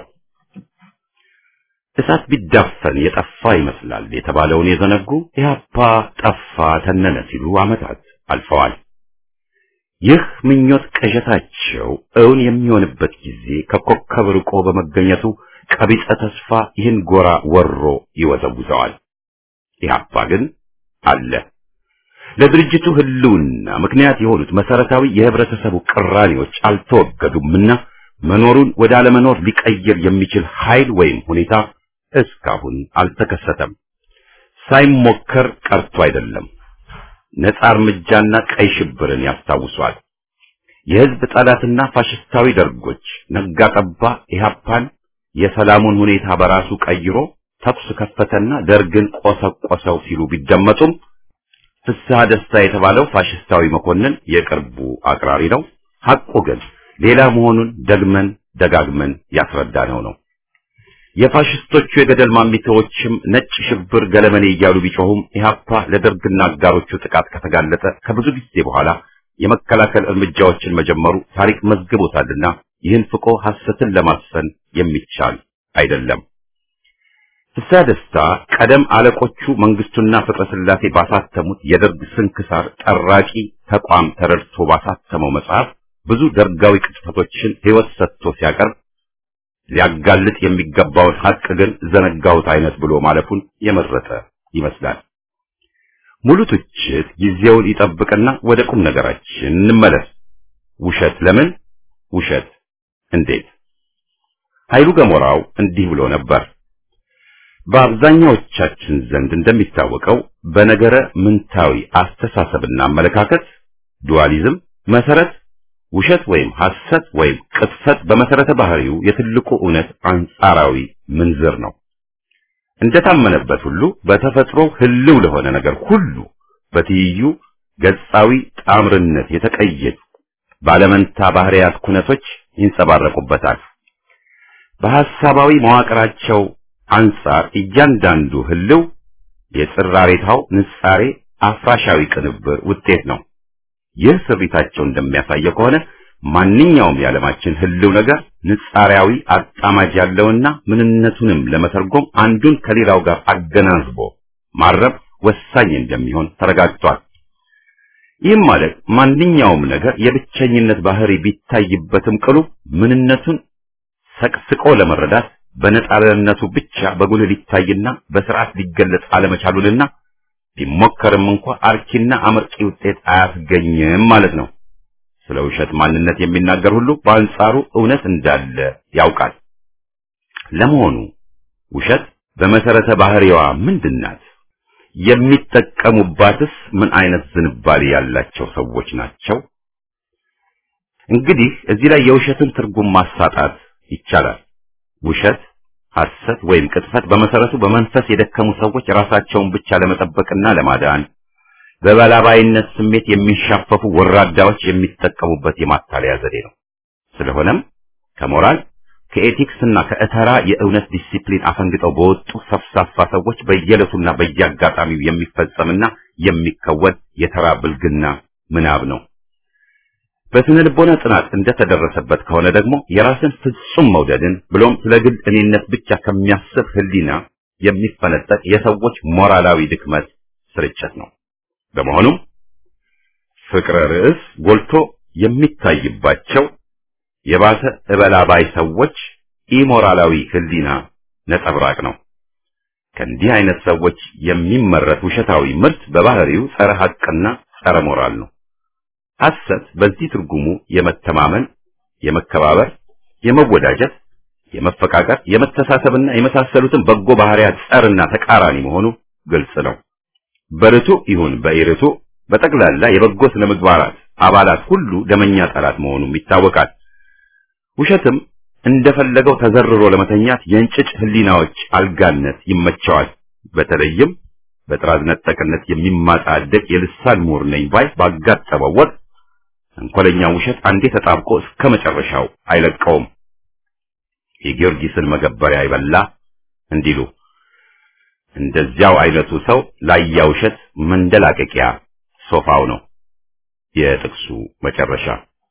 እሳት ቢዳፈን የጠፋ ይመስላል የተባለውን የዘነጉ ኢህአፓ ጠፋ ተነነ ሲሉ ዓመታት አልፈዋል። ይህ ምኞት ቅዠታቸው እውን የሚሆንበት ጊዜ ከኮከብ ርቆ በመገኘቱ ቀቢጸ ተስፋ ይህን ጎራ ወሮ ይወዘውዘዋል። ኢህአፓ ግን አለ። ለድርጅቱ ህልውና ምክንያት የሆኑት መሰረታዊ የህብረተሰቡ ቅራኔዎች አልተወገዱምና መኖሩን ወደ አለመኖር ሊቀይር የሚችል ኃይል ወይም ሁኔታ እስካሁን አልተከሰተም። ሳይሞከር ቀርቶ አይደለም። ነጻ እርምጃና ቀይ ሽብርን ያስታውሷል። የህዝብ ጠላትና ፋሽስታዊ ደርጎች ነጋ ጠባ ኢህአፓን የሰላሙን ሁኔታ በራሱ ቀይሮ ተኩስ ከፈተና ደርግን ቆሰቆሰው ሲሉ ቢደመጡም ፍስሐ ደስታ የተባለው ፋሽስታዊ መኮንን የቅርቡ አቅራሪ ነው። ሐቁ ግን ሌላ መሆኑን ደግመን ደጋግመን ያስረዳነው ነው። የፋሽስቶቹ የገደል ማሚታዎችም ነጭ ሽብር ገለመኔ እያሉ ቢጮሁም ኢህአፓ ለደርግና አጋሮቹ ጥቃት ከተጋለጠ ከብዙ ጊዜ በኋላ የመከላከል እርምጃዎችን መጀመሩ ታሪክ መዝግቦታልና ይህን ፍቆ ሐሰትን ለማስፈን የሚቻል አይደለም። ፍስሐ ደስታ ቀደም አለቆቹ መንግስቱና ፍቅረ ስላሴ ባሳተሙት የደርግ ስንክሳር ጠራቂ ተቋም ተረድቶ ባሳተመው መጽሐፍ ብዙ ደርጋዊ ቅጥፈቶችን ሕይወት ሰጥቶ ሲያቀርብ ሊያጋልጥ የሚገባውን ሐቅ ግን ዘነጋሁት አይነት ብሎ ማለፉን የመረጠ ይመስላል። ሙሉ ትችት ጊዜውን ይጠብቅና ወደ ቁም ነገራችን እንመለስ። ውሸት ለምን? ውሸት እንዴት? ኃይሉ ገሞራው እንዲህ ብሎ ነበር። በአብዛኛዎቻችን ዘንድ እንደሚታወቀው በነገረ ምንታዊ አስተሳሰብና አመለካከት ዱዋሊዝም መሰረት ውሸት ወይም ሐሰት ወይም ቅጥፈት በመሰረተ ባህሪው የትልቁ እውነት አንጻራዊ ምንዝር ነው። እንደታመነበት ሁሉ በተፈጥሮ ህልው ለሆነ ነገር ሁሉ በትይዩ ገጻዊ ጣምርነት የተቀየጡ ባለመንታ ባህሪያት ኩነቶች ይንጸባረቁበታል። በሐሳባዊ መዋቅራቸው አንጻር እያንዳንዱ ህልው የጽራሬታው ንጻሬ አፍራሻዊ ቅንብር ውጤት ነው። ይህ ስሪታቸው እንደሚያሳየው ከሆነ ማንኛውም የዓለማችን ህልው ነገር ንጻሪያዊ አጣማጅ ያለውና ምንነቱንም ለመተርጎም አንዱን ከሌላው ጋር አገናዝቦ ማረብ ወሳኝ እንደሚሆን ተረጋግጧል። ይህም ማለት ማንኛውም ነገር የብቸኝነት ባህሪ ቢታይበትም ቅሉ ምንነቱን ሰቅስቆ ለመረዳት በነጻነቱ ብቻ በጉልህ ሊታይና በስርዓት ሊገለጽ አለመቻሉንና ቢሞከርም እንኳ አርኪና አመርቂ ውጤት አያስገኝም ማለት ነው። ስለ ውሸት ማንነት የሚናገር ሁሉ በአንጻሩ እውነት እንዳለ ያውቃል። ለመሆኑ ውሸት በመሰረተ ባህሪዋ ምንድናት? የሚጠቀሙባትስ ምን አይነት ዝንባሌ ያላቸው ሰዎች ናቸው? እንግዲህ እዚህ ላይ የውሸትን ትርጉም ማሳጣት ይቻላል። ውሸት፣ ሐሰት ወይም ቅጥፈት በመሰረቱ በመንፈስ የደከሙ ሰዎች ራሳቸውን ብቻ ለመጠበቅና ለማዳን በበላባይነት ስሜት የሚሻፈፉ ወራዳዎች የሚጠቀሙበት የማታለያ ዘዴ ነው። ስለሆነም ከሞራል ከኤቲክስና ከእተራ የእውነት ዲሲፕሊን አፈንግጠው በወጡ ሰፍሳፋ ሰዎች በየዕለቱና በየአጋጣሚው የሚፈጸምና የሚከወን የተራ ብልግና ምናብ ነው። በስነ ልቦና ጥናት እንደተደረሰበት ከሆነ ደግሞ የራስን ፍጹም መውደድን ብሎም ስለ ግል እኔነት ብቻ ከሚያስብ ሕሊና የሚፈነጠቅ የሰዎች ሞራላዊ ድክመት ስርጭት ነው። በመሆኑም ፍቅረ ርዕስ ጎልቶ የሚታይባቸው የባሰ እበላባይ ሰዎች ኢሞራላዊ ሕሊና ነጸብራቅ ነው። ከእንዲህ አይነት ሰዎች የሚመረት ውሸታዊ ምርት በባህሪው ጸረ ሐቅና ጸረ ሞራል ነው። ሐሰት በዚህ ትርጉሙ የመተማመን፣ የመከባበር፣ የመወዳጀት፣ የመፈቃቀር፣ የመተሳሰብና የመሳሰሉትን በጎ ባህሪያት ጸርና ተቃራኒ መሆኑ ግልጽ ነው። በርቱ ይሁን በኢርቱ በጠቅላላ የበጎ ስነ ምግባራት አባላት ሁሉ ደመኛ ጠላት መሆኑም ይታወቃል። ውሸትም እንደፈለገው ተዘርሮ ለመተኛት የእንጭጭ ህሊናዎች አልጋነት ይመቸዋል። በተለይም በጥራዝ ነጠቅነት የሚማጣደቅ የልሳን ምሁር ነኝ ባይ ባጋጠመው ወቅት ተንኮለኛ ውሸት አንዴ ተጣብቆ እስከ መጨረሻው አይለቀውም። የጊዮርጊስን መገበሪያ ይበላ እንዲሉ እንደዚያው አይነቱ ሰው ላያ ውሸት መንደላቀቂያ ሶፋው ነው። የጥቅሱ መጨረሻ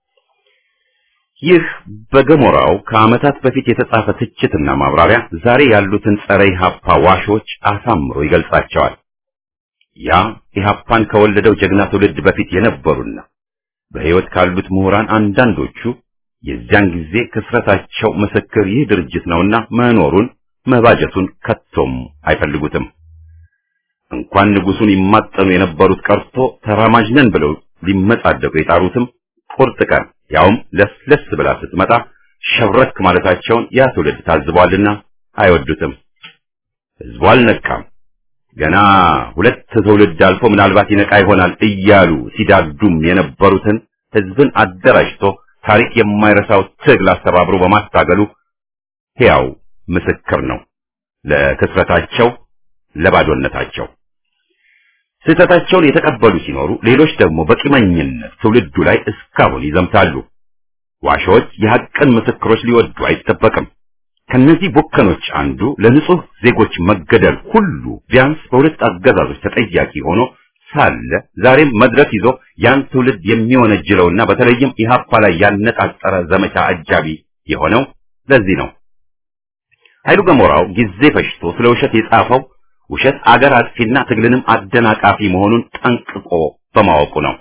ይህ በገሞራው ከዓመታት በፊት የተጻፈ ትችትና ማብራሪያ ዛሬ ያሉትን ጸረ ኢህአፓ ዋሾች አሳምሮ ይገልጻቸዋል። ያ ኢህአፓን ከወለደው ጀግና ትውልድ በፊት የነበሩና በሕይወት ካሉት ምሁራን አንዳንዶቹ የዚያን ጊዜ ክስረታቸው ምስክር ይህ ድርጅት ነውና መኖሩን መባጀቱን ከቶም አይፈልጉትም። እንኳን ንጉሱን ይማጠኑ የነበሩት ቀርቶ ተራማጅ ነን ብለው ሊመጻደቁ የጣሩትም ቁርጥ ቀን ያውም ለስለስ ብላ ስትመጣ ሸብረክ ማለታቸውን ያ ትውልድ ታዝቧልና አይወዱትም። ህዝቡ አልነቃም። ገና ሁለት ትውልድ አልፎ ምናልባት ይነቃ ይሆናል እያሉ ሲዳዱም የነበሩትን ህዝብን አደራጅቶ ታሪክ የማይረሳው ትግል አስተባብሮ በማታገሉ ሕያው ምስክር ነው ለክስረታቸው፣ ለባዶነታቸው። ስህተታቸውን የተቀበሉ ሲኖሩ፣ ሌሎች ደግሞ በቂመኝነት ትውልዱ ላይ እስካሁን ይዘምታሉ። ዋሾች የሐቅን ምስክሮች ሊወዱ አይጠበቅም። ከነዚህ ቡከኖች አንዱ ለንጹህ ዜጎች መገደል ሁሉ ቢያንስ በሁለት አገዛዞች ተጠያቂ ሆኖ ሳለ ዛሬም መድረክ ይዞ ያን ትውልድ የሚወነጅለውና በተለይም ኢህአፓ ላይ ያነጣጠረ ዘመቻ አጃቢ የሆነው ለዚህ ነው። ኃይሉ ገሞራው ጊዜ ፈጅቶ ስለ ውሸት የጻፈው ውሸት አገር አጥፊና ትግልንም አደናቃፊ መሆኑን ጠንቅቆ በማወቁ ነው።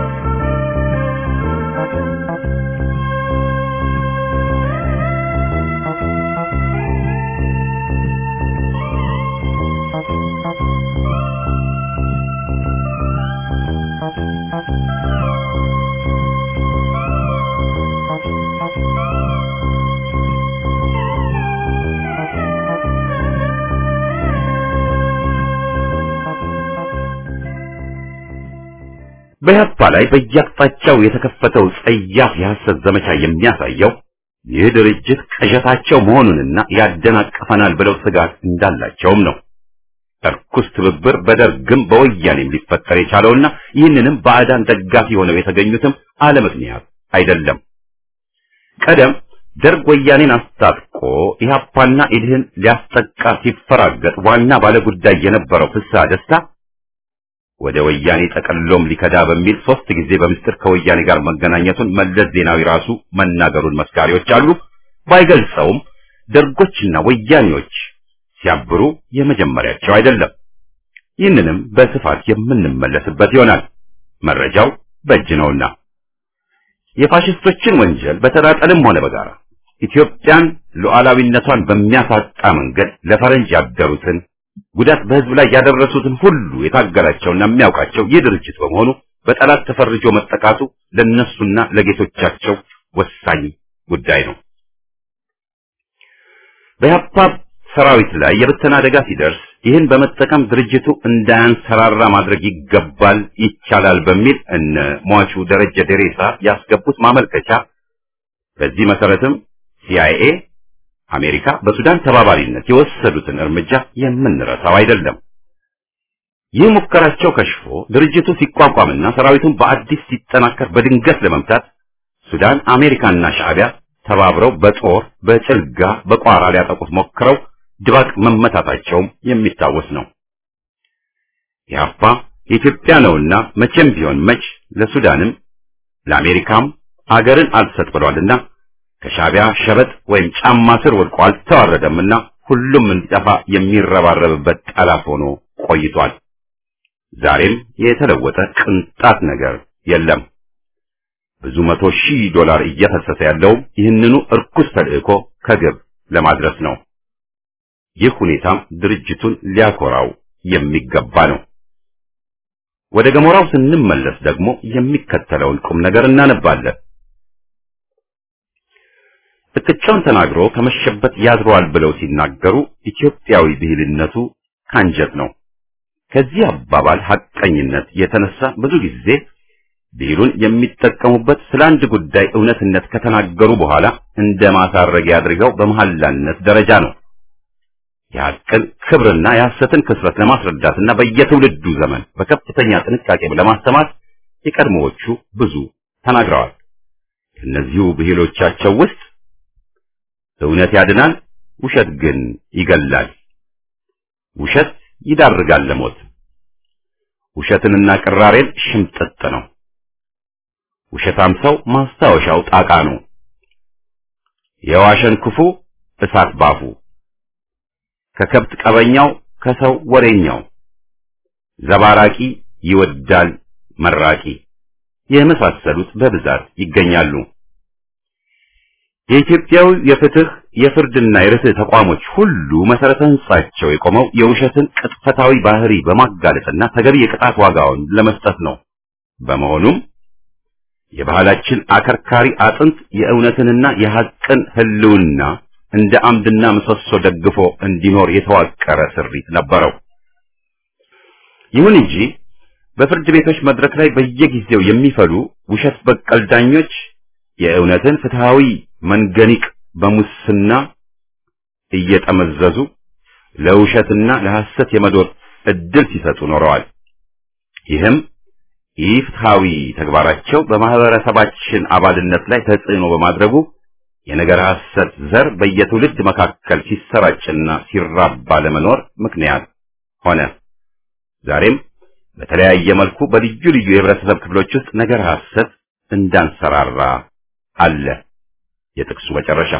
በኢህአፓ ላይ በየአቅጣጫው የተከፈተው ጸያፍ የሐሰት ዘመቻ የሚያሳየው ይህ ድርጅት ቅዠታቸው መሆኑንና ያደናቅፈናል ብለው ስጋት እንዳላቸውም ነው። እርኩስ ትብብር በደርግም በወያኔም ሊፈጠር የቻለውና ይህንንም ባዕዳን ደጋፊ ሆነው የተገኙትም አለ ምክንያት አይደለም። ቀደም ደርግ ወያኔን አስታጥቆ ኢህአፓና ኢድህን ሊያስጠቃ ሲፈራገጥ ዋና ባለጉዳይ የነበረው ፍስሐ ደስታ ወደ ወያኔ ጠቀሎም ሊከዳ በሚል ሶስት ጊዜ በምስጢር ከወያኔ ጋር መገናኘቱን መለስ ዜናዊ ራሱ መናገሩን መስካሪዎች አሉ። ባይገልጸውም ደርጎችና ወያኔዎች ሲያብሩ የመጀመሪያቸው አይደለም። ይህንንም በስፋት የምንመለስበት ይሆናል። መረጃው በእጅ ነውና የፋሽስቶችን ወንጀል በተናጠልም ሆነ በጋራ ኢትዮጵያን ሉዓላዊነቷን በሚያሳጣ መንገድ ለፈረንጅ ያደሩትን ጉዳት በህዝብ ላይ ያደረሱትን ሁሉ የታገላቸውና የሚያውቃቸው ይህ ድርጅት በመሆኑ በጠላት ተፈርጆ መጠቃቱ ለነሱና ለጌቶቻቸው ወሳኝ ጉዳይ ነው። በኢህአፓ ሰራዊት ላይ የብተና አደጋ ሲደርስ ይህን በመጠቀም ድርጅቱ እንዳያንሰራራ ማድረግ ይገባል፣ ይቻላል በሚል እነ ሟቹ ደረጀ ደሬሳ ያስገቡት ማመልከቻ በዚህ መሰረትም ሲአይኤ አሜሪካ በሱዳን ተባባሪነት የወሰዱትን እርምጃ የምንረሳው አይደለም። ይህ ሙከራቸው ከሽፎ ድርጅቱ ሲቋቋምና ሰራዊቱን በአዲስ ሲጠናከር በድንገት ለመምታት ሱዳን አሜሪካና ሻዕቢያ ተባብረው በጦር በጭልጋ በቋራ ሊያጠቁት ሞክረው ድባቅ መመታታቸውም የሚታወስ ነው። ኢህአፓ የኢትዮጵያ ነውና መቼም ቢሆን መች ለሱዳንም ለአሜሪካም አገርን አልሰጥ ብሏልና ከሻዕቢያ ሸበጥ ወይም ጫማ ስር ወድቆ አልተዋረደምና ሁሉም እንዲጠፋ የሚረባረብበት ጠላት ሆኖ ቆይቷል። ዛሬም የተለወጠ ቅንጣት ነገር የለም። ብዙ መቶ ሺህ ዶላር እየፈሰሰ ያለው ይህንኑ እርኩስ ተልእኮ ከግብ ለማድረስ ነው። ይህ ሁኔታም ድርጅቱን ሊያኮራው የሚገባ ነው። ወደ ገሞራው ስንመለስ ደግሞ የሚከተለውን ቁም ነገር እናነባለን። እቅጫውን ተናግሮ ከመሸበት ያድረዋል ብለው ሲናገሩ ኢትዮጵያዊ ብሂልነቱ ካንጀት ነው። ከዚህ አባባል ሐቀኝነት የተነሳ ብዙ ጊዜ ብሂሉን የሚጠቀሙበት ስለ አንድ ጉዳይ እውነትነት ከተናገሩ በኋላ እንደ ማሳረጊያ አድርገው በመሐላነት ደረጃ ነው። የሐቅን ክብርና የሐሰትን ክስረት ለማስረዳትና በየትውልዱ ዘመን በከፍተኛ ጥንቃቄ ለማስተማር የቀድሞዎቹ ብዙ ተናግረዋል። ከእነዚሁ ብሂሎቻቸው ውስጥ እውነት ያድናል፣ ውሸት ግን ይገላል። ውሸት ይዳርጋል ለሞት። ውሸትንና ቅራሬን ሽምጥጥ ነው። ውሸታም ሰው ማስታወሻው ጣቃ ነው። የዋሸን ክፉ እሳት ባፉ፣ ከከብት ቀበኛው ከሰው ወሬኛው፣ ዘባራቂ ይወዳል መራቂ የመሳሰሉት በብዛት ይገኛሉ። የኢትዮጵያዊ የፍትህ የፍርድና የርትዕ ተቋሞች ሁሉ መሰረተ ህንጻቸው የቆመው የውሸትን ቅጥፈታዊ ባህሪ በማጋለጥና ተገቢ የቅጣት ዋጋውን ለመስጠት ነው። በመሆኑም የባህላችን አከርካሪ አጥንት የእውነትንና የሐቅን ህልውና እንደ አምድና ምሰሶ ደግፎ እንዲኖር የተዋቀረ ስሪት ነበረው። ይሁን እንጂ በፍርድ ቤቶች መድረክ ላይ በየጊዜው የሚፈሉ ውሸት በቀል ዳኞች የእውነትን ፍትሃዊ መንገኒቅ በሙስና እየጠመዘዙ ለውሸትና ለሐሰት የመዶር እድል ሲሰጡ ኖረዋል። ይህም ኢፍትሃዊ ተግባራቸው በማህበረሰባችን አባልነት ላይ ተጽዕኖ በማድረጉ የነገር ሐሰት ዘር በየትውልድ መካከል ሲሰራጭና ሲራባ ለመኖር ምክንያት ሆነ። ዛሬም በተለያየ መልኩ በልዩ ልዩ የህብረተሰብ ክፍሎች ውስጥ ነገር ሐሰት እንዳንሰራራ አለ። የጥቅሱ መጨረሻ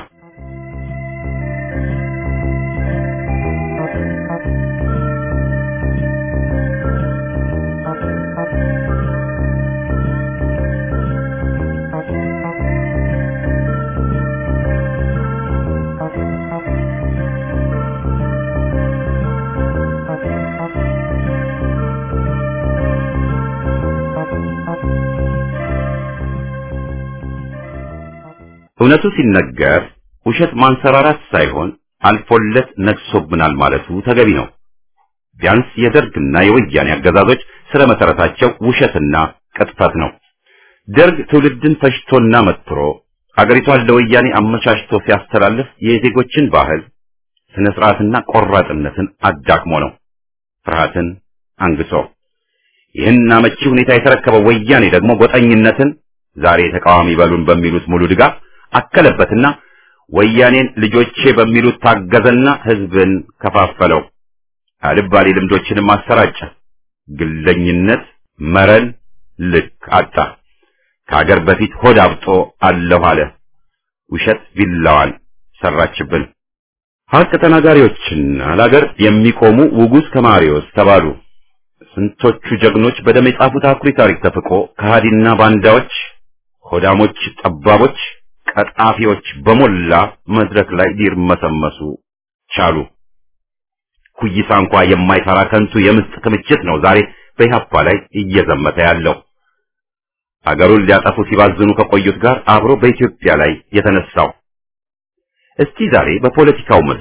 እውነቱ ሲነገር ውሸት ማንሰራራት ሳይሆን አልፎለት ነግሶብናል ማለቱ ተገቢ ነው። ቢያንስ የደርግና የወያኔ አገዛዞች ስለ መሰረታቸው ውሸትና ቅጥፈት ነው። ደርግ ትውልድን ፈጅቶና መትሮ አገሪቷን ለወያኔ አመቻችቶ ሲያስተላልፍ የዜጎችን ባህል፣ ስነ ስርዓትና ቆራጥነትን አዳክሞ ነው። ፍርሃትን አንግሶ ይህን አመቺ ሁኔታ የተረከበው ወያኔ ደግሞ ጎጠኝነትን ዛሬ ተቃዋሚ በሉን በሚሉት ሙሉ ድጋፍ አከለበትና ወያኔን ልጆቼ በሚሉት ታገዘና ህዝብን ከፋፈለው። አልባሌ ልምዶችንም አሰራጨ። ግለኝነት መረን ልክ አጣ። ከሀገር በፊት ሆድ አብጦ አለሁ አለ። ውሸት ቢላዋን ሰራችብን። ሀቅ ተናጋሪዎችና ለሀገር የሚቆሙ ውጉዝ ከማሪዎስ ተባሉ። ስንቶቹ ጀግኖች በደም የጻፉት አኩሪ ታሪክ ተፍቆ ከሃዲና ባንዳዎች፣ ሆዳሞች፣ ጠባቦች ቀጣፊዎች በሞላ መድረክ ላይ ሊርመሰመሱ ቻሉ። ኩይሳ እንኳ የማይፈራ ከንቱ የምስጥ ክምችት ነው ዛሬ በኢህአፓ ላይ እየዘመተ ያለው። አገሩን ሊያጠፉ ሲባዝኑ ከቆዩት ጋር አብሮ በኢትዮጵያ ላይ የተነሳው። እስቲ ዛሬ በፖለቲካው መድረክ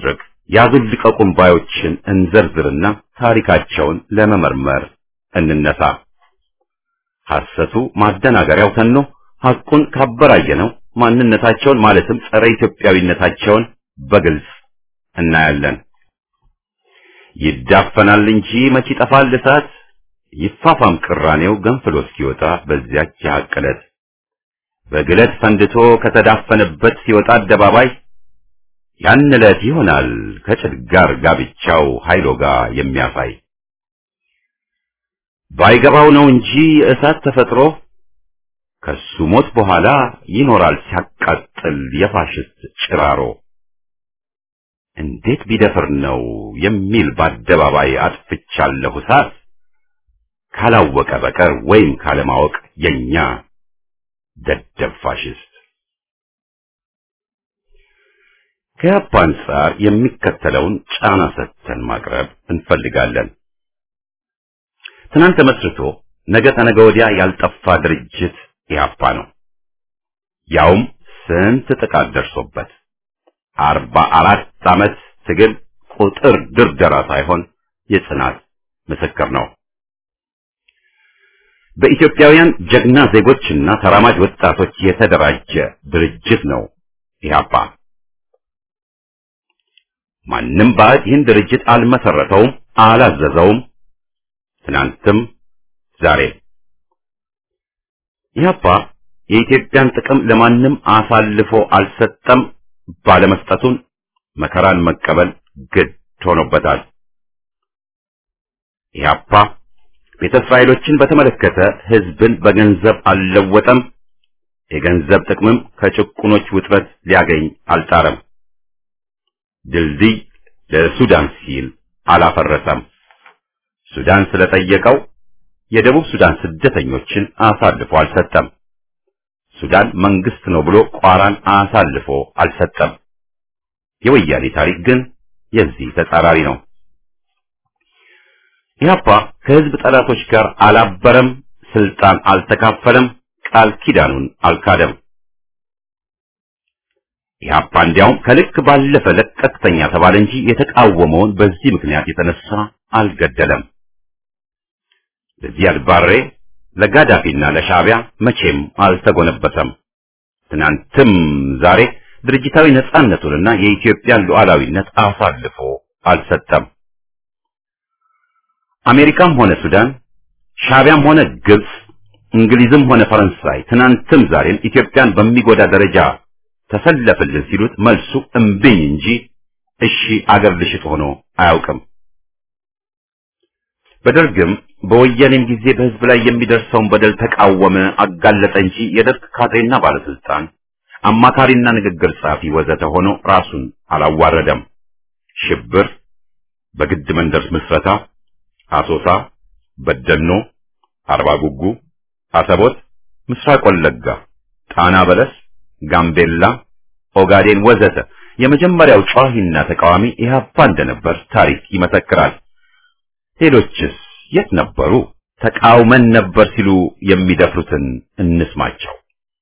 ያዙን ልቀቁን ባዮችን እንዘርዝርና ታሪካቸውን ለመመርመር እንነሳ። ሐሰቱ ማደናገሪያው ተኖ ሐቁን ካበራየነው ማንነታቸውን ማለትም ጸረ ኢትዮጵያዊነታቸውን በግልጽ እናያለን። ይዳፈናል እንጂ መች ይጠፋል እሳት፣ ይፋፋም ቅራኔው ገንፍሎ እስኪወጣ በዚያች የሐቅ ዕለት በግለት ፈንድቶ ከተዳፈነበት ሲወጣ አደባባይ ያን ዕለት ይሆናል ከጭድ ጋር ጋብቻው ኃይሎ ጋር የሚያሳይ ባይገባው ነው እንጂ እሳት ተፈጥሮ ከሱ ሞት በኋላ ይኖራል ሲያቃጥል የፋሽስት ጭራሮ። እንዴት ቢደፍር ነው የሚል በአደባባይ አጥፍቻለሁ እሳት ካላወቀ በቀር ወይም ካለማወቅ የኛ ደደብ ፋሽስት ከያፓ አንጻር የሚከተለውን ጫና ሰጥተን ማቅረብ እንፈልጋለን። ትናንት ተመስርቶ ነገ ተነገ ወዲያ ያልጠፋ ድርጅት ኢህአፓ ነው። ያውም ስንት ጥቃት ደርሶበት አርባ አራት ዓመት ትግል ቁጥር ድርደራ ሳይሆን የጽናት ምስክር ነው። በኢትዮጵያውያን ጀግና ዜጎችና ተራማጅ ወጣቶች የተደራጀ ድርጅት ነው ኢህአፓ። ማንም ባዕድ ይህን ድርጅት አልመሰረተውም፣ አላዘዘውም። ትናንትም ዛሬ ኢህአፓ የኢትዮጵያን ጥቅም ለማንም አሳልፎ አልሰጠም። ባለመስጠቱን መከራን መቀበል ግድ ሆኖበታል። ኢህአፓ ቤተ እስራኤሎችን በተመለከተ ህዝብን በገንዘብ አልለወጠም። የገንዘብ ጥቅምም ከጭቁኖች ውጥረት ሊያገኝ አልጣረም። ድልድይ ለሱዳን ሲል አላፈረሰም። ሱዳን ስለጠየቀው የደቡብ ሱዳን ስደተኞችን አሳልፎ አልሰጠም። ሱዳን መንግስት ነው ብሎ ቋራን አሳልፎ አልሰጠም። የወያኔ ታሪክ ግን የዚህ ተጻራሪ ነው። ኢህአፓ ከህዝብ ጠላቶች ጋር አላበረም፣ ስልጣን አልተካፈለም፣ ቃል ኪዳኑን አልካደም። ኢህአፓ እንዲያውም ከልክ ባለፈ ለቀቅተኛ ተባለ እንጂ የተቃወመውን በዚህ ምክንያት የተነሳ አልገደለም። ለዚያድ ባሬ ለጋዳፊና ለሻዕቢያ መቼም አልተጎነበሰም። ትናንትም ዛሬ ድርጅታዊ ነጻነቱንና የኢትዮጵያን ሉዓላዊነት አሳልፎ አልሰጠም። አሜሪካም ሆነ ሱዳን፣ ሻዕቢያም ሆነ ግብጽ፣ እንግሊዝም ሆነ ፈረንሳይ ትናንትም ዛሬም ኢትዮጵያን በሚጎዳ ደረጃ ተሰለፍልን ሲሉት መልሱ እምብኝ እንጂ እሺ አገር ልሽጥ ሆኖ አያውቅም። በደርግም በወያኔም ጊዜ በህዝብ ላይ የሚደርሰውን በደል ተቃወመ፣ አጋለጠ እንጂ የደርግ ካድሬና ባለስልጣን አማካሪና ንግግር ጸሐፊ ወዘተ ሆኖ ራሱን አላዋረደም። ሽብር፣ በግድ መንደር ምስረታ፣ አሶሳ፣ በደኖ፣ አርባ ጉጉ፣ አሰቦት፣ ምስራቅ ወለጋ፣ ጣና በለስ፣ ጋምቤላ፣ ኦጋዴን ወዘተ የመጀመሪያው ጨዋሂና ተቃዋሚ ኢህአፓ እንደነበር ታሪክ ይመሰክራል። ሌሎችስ የት ነበሩ? ተቃውመን ነበር ሲሉ የሚደፍሩትን እንስማቸው።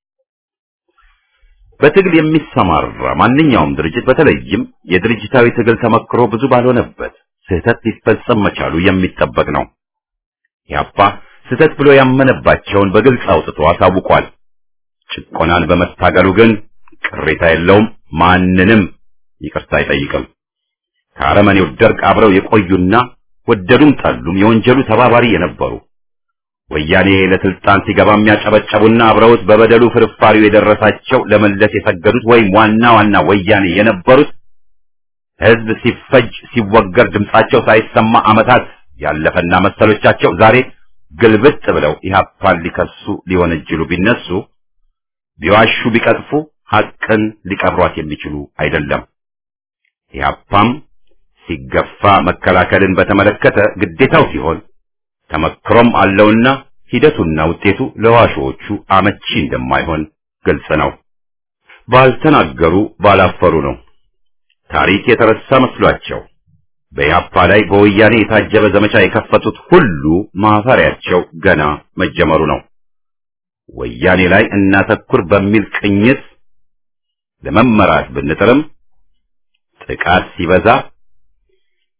በትግል የሚሰማራ ማንኛውም ድርጅት በተለይም የድርጅታዊ ትግል ተመክሮ ብዙ ባልሆነበት ስህተት ሊፈጸም መቻሉ የሚጠበቅ ነው። ኢህአፓ ስህተት ብሎ ያመነባቸውን በግልጽ አውጥቶ አሳውቋል። ጭቆናን በመታገሉ ግን ቅሬታ የለውም፣ ማንንም ይቅርታ አይጠይቅም። ከአረመኔው ደርግ አብረው የቆዩና ወደዱም ጠሉም የወንጀሉ ተባባሪ የነበሩ ወያኔ ለስልጣን ሲገባ የሚያጨበጨቡና አብረውት በበደሉ ፍርፋሪው የደረሳቸው ለመለስ የሰገዱት ወይም ዋና ዋና ወያኔ የነበሩት ህዝብ ሲፈጅ ሲወገር ድምጻቸው ሳይሰማ ዓመታት ያለፈና መሰሎቻቸው ዛሬ ግልብጥ ብለው ኢህአፓን ሊከሱ ሊወነጅሉ ቢነሱ ቢዋሹ ቢቀጥፉ ሐቅን ሊቀብሯት የሚችሉ አይደለም። ኢህአፓም ሲገፋ መከላከልን በተመለከተ ግዴታው ሲሆን ተመክሮም አለውና ሂደቱና ውጤቱ ለዋሾዎቹ አመቺ እንደማይሆን ግልጽ ነው። ባልተናገሩ ባላፈሩ ነው። ታሪክ የተረሳ መስሏቸው በኢህአፓ ላይ በወያኔ የታጀበ ዘመቻ የከፈቱት ሁሉ ማፈሪያቸው ገና መጀመሩ ነው። ወያኔ ላይ እናተኩር በሚል ቅኝት ለመመራት ብንጥርም ጥቃት ሲበዛ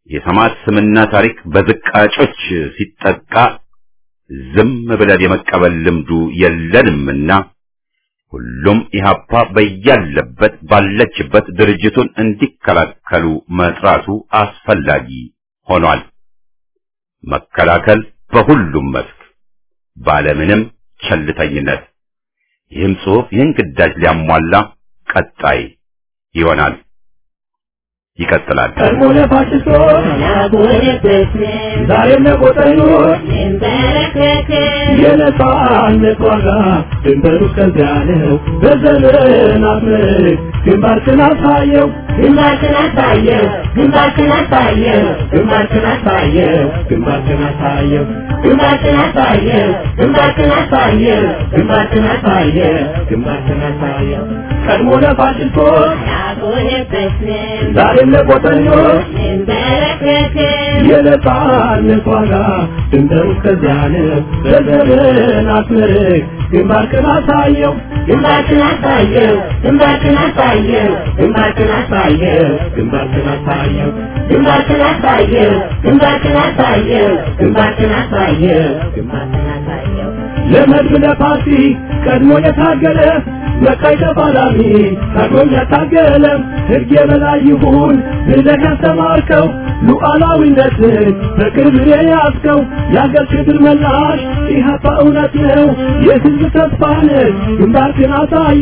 የሰማዕት ስምና ታሪክ በዝቃጮች ሲጠቃ ዝም ብለን የመቀበል ልምዱ የለንምና ሁሉም ኢህአፓ በያለበት ባለችበት ድርጅቱን እንዲከላከሉ መጥራቱ አስፈላጊ ሆኗል። መከላከል በሁሉም መስክ ባለምንም ቸልተኝነት። ይህም ጽሑፍ ይህን ግዳጅ ሊያሟላ ቀጣይ ይሆናል። ይቀጥላል። ቀድሞ ለፋሽስቶች ዛሬም ለቆጠኞች የነጻነት ዋጋ ድንበሩ እስከዚያ ነው። በዘመናት ምርክ ግንባርክን አሳየው ግንባርክን አሳየው ግንባርክን አሳየው ግንባርክን አሳየው ግንባርክን አሳየው ግንባርክን አሳየው ግንባርክን አሳየው ግንባርክን አሳየው ግንባርክን አሳየው ቀድሞ ለፋሽስቶች ያቆየበትን ዛሬም ለቆጠኞች እንበረከክን የነጻነት ዋጋ ድንበሩ እስከዚያ ነው። በዘመናት ምርክ ግንባርክን አሳየው ግንባርክን አሳየው ግንባርክን አሳየው ግንባርክን አሳየው ግንባርክን አሳየው ግንባርክን አሳየው ግንባርክን አሳየው ግንባርክን አሳየው ግንባርክን አሳየው ለመድብ ለፓርቲ ቀድሞ የታገለ በቀይ ተፋላሚ ቀድሞም ያታገለ ሕግ የበላይ ይሁን ብለህ ያስተማርከው ሉዓላዊነትን በክብር የያዝከው የአገር ክብር መላሽ ኢህአፓ እውነት ነው የሕዝብ ተስፋ ነህ ግንባርክን አሳየ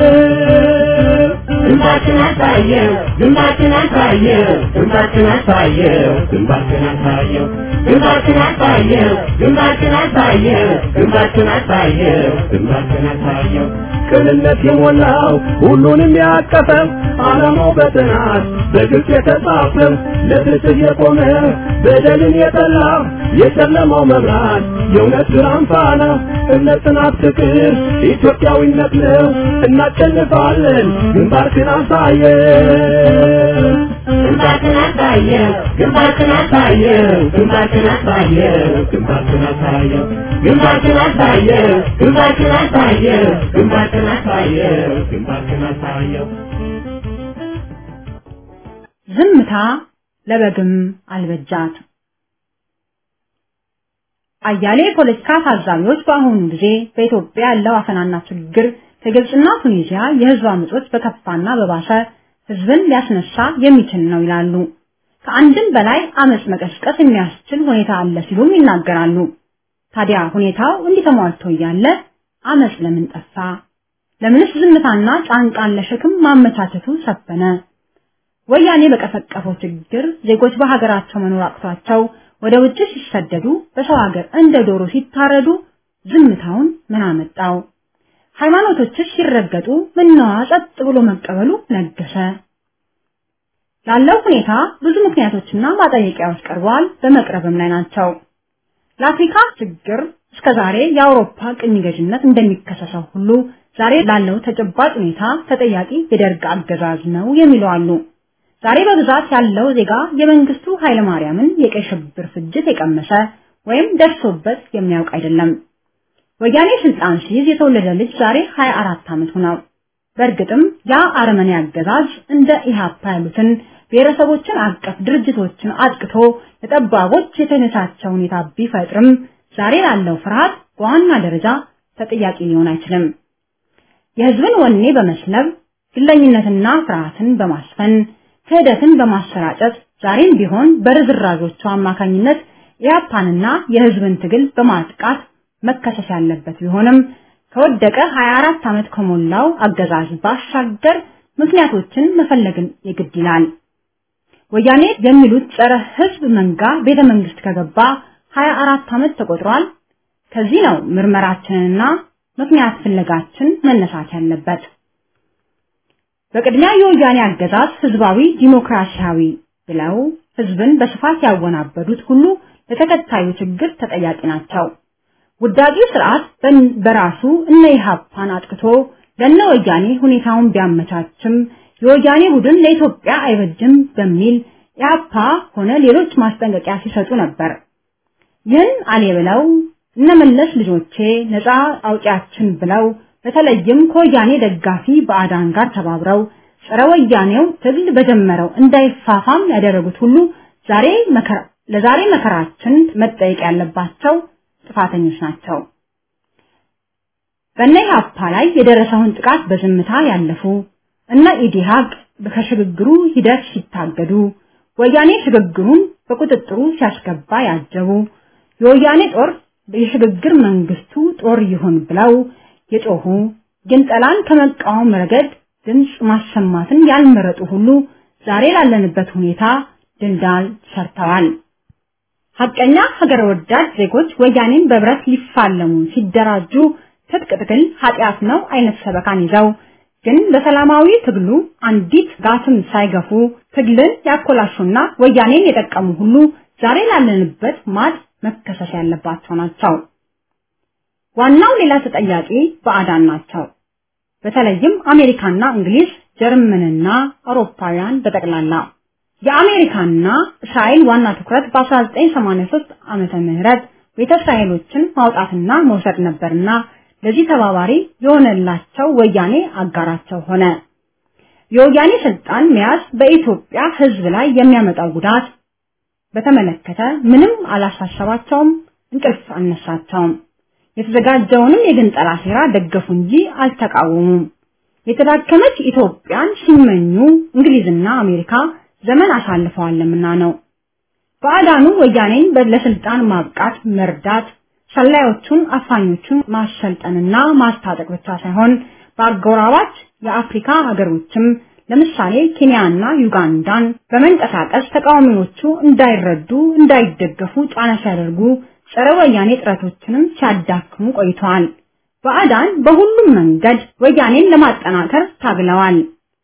ግንባርክን አሳየው ግንባርክን አሳየው ግንባርክን አሳየው ግንባርክን አሳየው ግንባርክን አሳየው ግንባርክን አሳየው ግንባርክን አሳየው ግንባርክን አሳየው ቅንነት የሞላው ሁሉንም ያቀፈ ዓላማው በጥናት በግልጽ የተጻፈ ለፍትህ የቆመ በደልን የጠላ የጨለማው መብራት የእውነት ብርሃን ፋና እምነት፣ ጽናት፣ ፍቅር ኢትዮጵያዊነት ነው። እናሸንፋለን። ግንባርክን አሳየው ግንባርክን አሳየው ግንባርክን አሳየው ግንባርክን አሳየው ግንባርክን አሳየው ግንባርክን አሳየው ግንባርክን አሳየው ግንባርክን አሳየው ግንባርክን አሳየው ዝምታ ለበግም አልበጃት። አያሌ የፖለቲካ ታዛቢዎች በአሁኑ ጊዜ በኢትዮጵያ ያለው አፈናና ችግር ከግብፅና ቱኒዚያ የህዝብ አመጾች በከፋና በባሰ ህዝብን ሊያስነሳ የሚችል ነው ይላሉ። ከአንድም በላይ አመጽ መቀስቀስ የሚያስችል ሁኔታ አለ ሲሉም ይናገራሉ። ታዲያ ሁኔታው እንዲህ ተሟልቶ እያለ አመጽ ለምን ጠፋ? ለምንስ ዝምታና ጫንቃን ለሸክም ማመቻቸቱ ሰፈነ? ወያኔ በቀፈቀፈው ችግር ዜጎች በሀገራቸው መኖር አቅቷቸው ወደ ውጭ ሲሰደዱ በሰው ሀገር እንደ ዶሮ ሲታረዱ ዝምታውን ምን አመጣው? ሃይማኖቶችስ ሲረገጡ ምነዋ ጸጥ ብሎ መቀበሉ ነገሰ? ላለው ሁኔታ ብዙ ምክንያቶችና ማጠየቂያዎች ቀርበዋል፣ በመቅረብም ላይ ናቸው። ለአፍሪካ ችግር እስከዛሬ የአውሮፓ ቅኝ ገዥነት እንደሚከሰሰው ሁሉ ዛሬ ላለው ተጨባጭ ሁኔታ ተጠያቂ የደርግ አገዛዝ ነው የሚሉ አሉ። ዛሬ በብዛት ያለው ዜጋ የመንግስቱ ኃይለማርያምን የቀይ ሽብር ፍጅት የቀመሰ ወይም ደርሶበት የሚያውቅ አይደለም። ወያኔ ስልጣን ሲይዝ የተወለደ ልጅ ዛሬ 24 ዓመቱ ነው። በእርግጥም ያ አረመኔ አገዛዝ እንደ ኢህአፓ ያሉትን ብሔረሰቦችን አቀፍ ድርጅቶችን አጥቅቶ ለጠባቦች የተመቻቸ ሁኔታ ቢፈጥርም ዛሬ ላለው ፍርሃት በዋና ደረጃ ተጠያቂ ሊሆን አይችልም። የህዝብን ወኔ በመስለብ ግለኝነትና ፍርሃትን በማስፈን ክህደትን በማሰራጨት ዛሬም ቢሆን በርዝራዦቹ አማካኝነት ኢህአፓንና የህዝብን ትግል በማጥቃት መከሰስ ያለበት ቢሆንም ከወደቀ 24 ዓመት ከሞላው አገዛዝ ባሻገር ምክንያቶችን መፈለግን የግድ ይላል። ወያኔ የሚሉት ጸረ ህዝብ መንጋ ቤተ መንግስት ከገባ 24 ዓመት ተቆጥሯል። ከዚህ ነው ምርመራችንና ምክንያት ፍለጋችን መነሳት ያለበት። በቅድሚያ የወያኔ አገዛዝ ህዝባዊ ዲሞክራሲያዊ ብለው ህዝብን በስፋት ያወናበዱት ሁሉ ለተከታዩ ችግር ተጠያቂ ናቸው። ውዳቂ ስርዓት በራሱ እነ ኢህአፓን አጥቅቶ ለነ ወያኔ ሁኔታውን ቢያመቻችም የወያኔ ቡድን ለኢትዮጵያ አይበጅም በሚል ኢህአፓ ሆነ ሌሎች ማስጠንቀቂያ ሲሰጡ ነበር። ይህን አሌ ብለው እነመለስ ልጆቼ ነፃ አውጪያችን ብለው በተለይም ከወያኔ ደጋፊ ባዕዳን ጋር ተባብረው ጸረ ወያኔው ትግል በጀመረው እንዳይፋፋም ያደረጉት ሁሉ ዛሬ መከራ ለዛሬ መከራችን መጠየቅ ያለባቸው ጥፋተኞች ናቸው። በእነ ኢህአፓ ላይ የደረሰውን ጥቃት በዝምታ ያለፉ እነ ኢዲሃቅ ከሽግግሩ ሂደት ሲታገዱ ወያኔ ሽግግሩን በቁጥጥሩ ሲያስገባ ያጀቡ የወያኔ ጦር የሽግግር መንግስቱ ጦር ይሁን ብለው የጮሁ ግንጠላን ከመቃወም ረገድ ድምፅ ማሰማትን ያልመረጡ ሁሉ ዛሬ ላለንበት ሁኔታ ድልዳል ሰርተዋል። ሐቀኛ ሀገር ወዳድ ዜጎች ወያኔን በብረት ሊፋለሙ ሲደራጁ ትጥቅ ትግል ኃጢአት ነው አይነት ሰበካን ይዘው ግን በሰላማዊ ትግሉ አንዲት ጋትም ሳይገፉ ትግልን ያኮላሹና ወያኔን የጠቀሙ ሁሉ ዛሬ ላለንበት ማጥ መከሰስ ያለባቸው ናቸው። ዋናው ሌላ ተጠያቂ ባዕዳን ናቸው። በተለይም አሜሪካና እንግሊዝ፣ ጀርመንና አውሮፓውያን በጠቅላላ የአሜሪካና እስራኤል ዋና ትኩረት በ1983 ዓመተ ምህረት ቤተ እስራኤሎችን ማውጣትና መውሰድ ነበርና ለዚህ ተባባሪ የሆነላቸው ወያኔ አጋራቸው ሆነ። የወያኔ ስልጣን መያዝ በኢትዮጵያ ሕዝብ ላይ የሚያመጣው ጉዳት በተመለከተ ምንም አላሳሰባቸውም፣ እንቅልፍ አልነሳቸውም። የተዘጋጀውንም የግንጠላ ሴራ ደገፉ እንጂ አልተቃወሙም። የተዳከመች ኢትዮጵያን ሲመኙ እንግሊዝና አሜሪካ ዘመን አሳልፈዋልምና ነው። ባዕዳኑ ወያኔን ለስልጣን ማብቃት መርዳት ሰላዮቹን አፋኞቹን ማሰልጠንና ማስታጠቅ ብቻ ሳይሆን በአጎራባች የአፍሪካ ሀገሮችም ለምሳሌ ኬንያና ዩጋንዳን በመንቀሳቀስ ተቃዋሚዎቹ እንዳይረዱ እንዳይደገፉ ጫና ሲያደርጉ ጸረ ወያኔ ጥረቶችንም ሲያዳክሙ ቆይተዋል። ባዕዳን በሁሉም መንገድ ወያኔን ለማጠናከር ታግለዋል።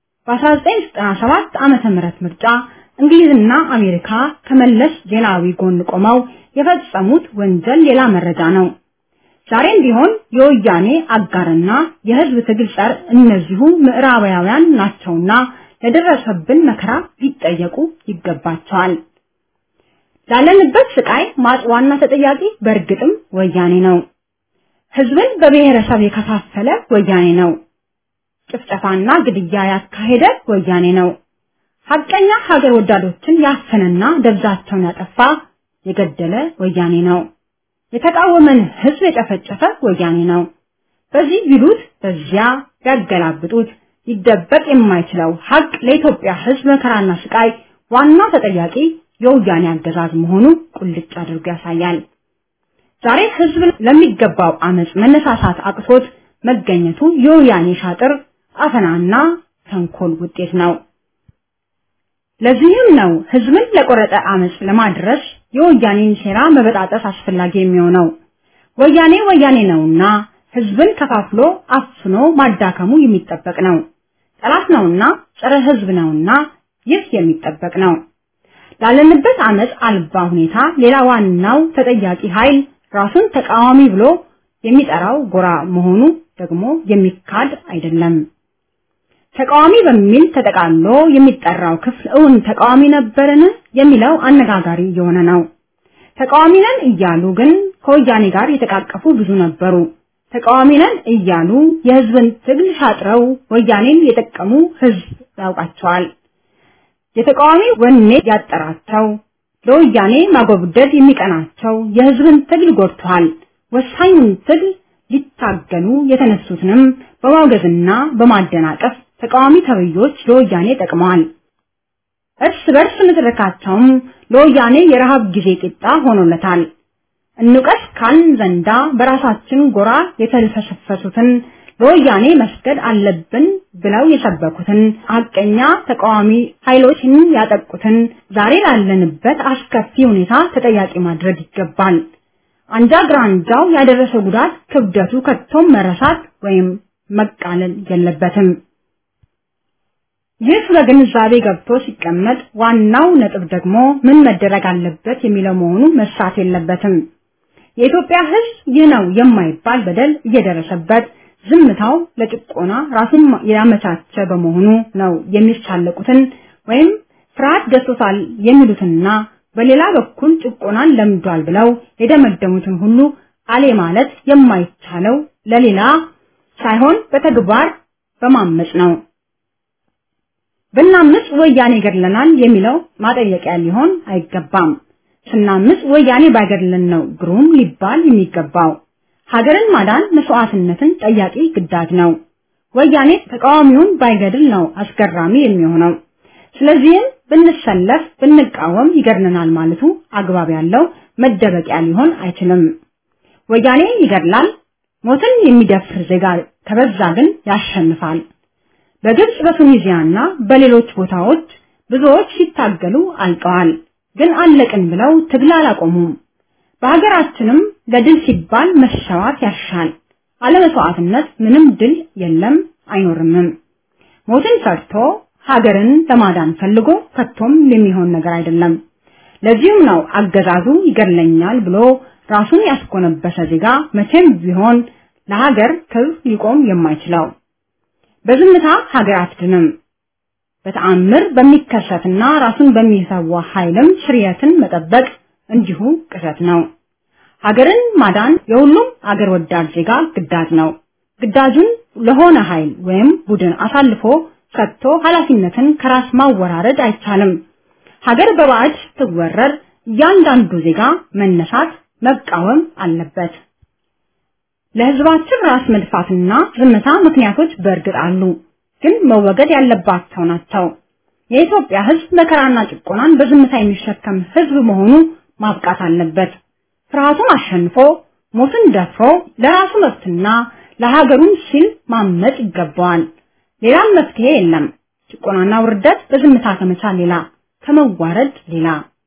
በ1997 ዓመተ ምህረት ምርጫ እንግሊዝና አሜሪካ ከመለስ ዜናዊ ጎን ቆመው የፈጸሙት ወንጀል ሌላ መረጃ ነው። ዛሬም ቢሆን የወያኔ አጋርና የህዝብ ትግል ጸር እነዚሁ ምዕራባውያን ናቸውና ለደረሰብን መከራ ሊጠየቁ ይገባቸዋል። ላለንበት ስቃይ ማጥ ዋና ተጠያቂ በእርግጥም ወያኔ ነው። ህዝብን በብሔረሰብ የከፋፈለ ወያኔ ነው። ጭፍጨፋና ግድያ ያካሄደ ወያኔ ነው። ሐቀኛ ሀገር ወዳዶችን ያፈነና ደብዛቸውን ያጠፋ የገደለ ወያኔ ነው። የተቃወመን ህዝብ የጨፈጨፈ ወያኔ ነው። በዚህ ቢሉት በዚያ ያገላብጡት ሊደበቅ የማይችለው ሀቅ ለኢትዮጵያ ህዝብ መከራና ስቃይ ዋና ተጠያቂ የወያኔ አገዛዝ መሆኑ ቁልጭ አድርጎ ያሳያል። ዛሬ ህዝብ ለሚገባው አመጽ መነሳሳት አቅቶት መገኘቱ የወያኔ ሻጥር አፈናና ተንኮል ውጤት ነው። ለዚህም ነው ህዝብን ለቆረጠ አመጽ ለማድረስ የወያኔን ሴራ መበጣጠስ አስፈላጊ የሚሆነው። ወያኔ ወያኔ ነውና ህዝብን ከፋፍሎ አፍኖ ማዳከሙ የሚጠበቅ ነው። ጠላት ነውና ጸረ ህዝብ ነውና ይህ የሚጠበቅ ነው። ላለንበት አመጽ አልባ ሁኔታ ሌላ ዋናው ተጠያቂ ኃይል ራሱን ተቃዋሚ ብሎ የሚጠራው ጎራ መሆኑ ደግሞ የሚካድ አይደለም። ተቃዋሚ በሚል ተጠቃሎ የሚጠራው ክፍል እውን ተቃዋሚ ነበርን የሚለው አነጋጋሪ የሆነ ነው። ተቃዋሚ ነን እያሉ ግን ከወያኔ ጋር የተቃቀፉ ብዙ ነበሩ። ተቃዋሚ ነን እያሉ የህዝብን ትግል ሻጥረው ወያኔን የጠቀሙ ህዝብ ያውቃቸዋል። የተቃዋሚ ወኔ ያጠራቸው ለወያኔ ማጎብደድ የሚቀናቸው የህዝብን ትግል ጎድተዋል። ወሳኙን ትግል ሊታገሉ የተነሱትንም በማውገዝና በማደናቀፍ ተቃዋሚ ተብዮች ለወያኔ ጠቅመዋል። እርስ በርስ ንትርካቸውም ለወያኔ የረሃብ ጊዜ ቂጣ ሆኖለታል። እንውቀስ ካልን ዘንዳ በራሳችን ጎራ የተልፈሰፈሱትን ለወያኔ መስገድ አለብን ብለው የሰበኩትን ሀቀኛ ተቃዋሚ ኃይሎችን ያጠቁትን ዛሬ ላለንበት አስከፊ ሁኔታ ተጠያቂ ማድረግ ይገባል። አንጃ ግራንጃው ያደረሰ ጉዳት ክብደቱ ከቶም መረሳት ወይም መቃለል የለበትም። ይህ በግንዛቤ ገብቶ ሲቀመጥ ዋናው ነጥብ ደግሞ ምን መደረግ አለበት የሚለው መሆኑ መርሳት የለበትም። የኢትዮጵያ ሕዝብ ይህ ነው የማይባል በደል እየደረሰበት ዝምታው ለጭቆና ራሱን ያመቻቸ በመሆኑ ነው የሚሳለቁትን ወይም ፍርሃት ገዝቶታል የሚሉትና በሌላ በኩል ጭቆናን ለምዷል ብለው የደመደሙትን ሁሉ አሌ ማለት የማይቻለው ለሌላ ሳይሆን በተግባር በማመጽ ነው። ብናምጽ ወያኔ ገድለናል የሚለው ማጠየቂያ ሊሆን አይገባም። ስናምጽ ወያኔ ባይገድለን ነው ግሩም ሊባል የሚገባው። ሀገርን ማዳን መስዋዕትነትን ጠያቂ ግዳጅ ነው። ወያኔ ተቃዋሚውን ባይገድል ነው አስገራሚ የሚሆነው። ስለዚህም ብንሰለፍ ብንቃወም ይገድለናል ማለቱ አግባብ ያለው መደበቂያ ሊሆን አይችልም። ወያኔ ይገድላል፣ ሞትን የሚደፍር ዜጋ ከበዛ ግን ያሸንፋል። በግብጽ በቱኒዚያና በሌሎች ቦታዎች ብዙዎች ሲታገሉ አልቀዋል። ግን አለቅን ብለው ትግል አላቆሙም። በሀገራችንም ለድል ሲባል መሸዋት ያሻል። አለመስዋዕትነት ምንም ድል የለም አይኖርምም። ሞትን ፈርቶ ሀገርን ለማዳን ፈልጎ ከቶም የሚሆን ነገር አይደለም። ለዚህም ነው አገዛዙ ይገድለኛል ብሎ ራሱን ያስኮነበሰ ዜጋ መቼም ቢሆን ለሀገር ክብር ሊቆም የማይችለው። በዝምታ ሀገር አትድንም። በተአምር በሚከሰትና ራሱን በሚሰዋ ኃይልም ስርየትን መጠበቅ እንዲሁ ቅዠት ነው። ሀገርን ማዳን የሁሉም አገር ወዳድ ዜጋ ግዳጅ ነው። ግዳጁን ለሆነ ኃይል ወይም ቡድን አሳልፎ ሰጥቶ ኃላፊነትን ከራስ ማወራረድ አይቻልም። ሀገር በባዕድ ስትወረር እያንዳንዱ ዜጋ መነሳት መቃወም አለበት። ለህዝባችን ራስ መድፋትና ዝምታ ምክንያቶች በእርግጥ አሉ፣ ግን መወገድ ያለባቸው ናቸው። የኢትዮጵያ ህዝብ መከራና ጭቆናን በዝምታ የሚሸከም ህዝብ መሆኑ ማብቃት አለበት። ፍርሃቱን አሸንፎ ሞትን ደፍሮ ለራሱ መብትና ለሀገሩን ሲል ማመጽ ይገባዋል። ሌላም መፍትሄ የለም። ጭቆናና ውርደት በዝምታ ከመቻል ሌላ ከመዋረድ ሌላ።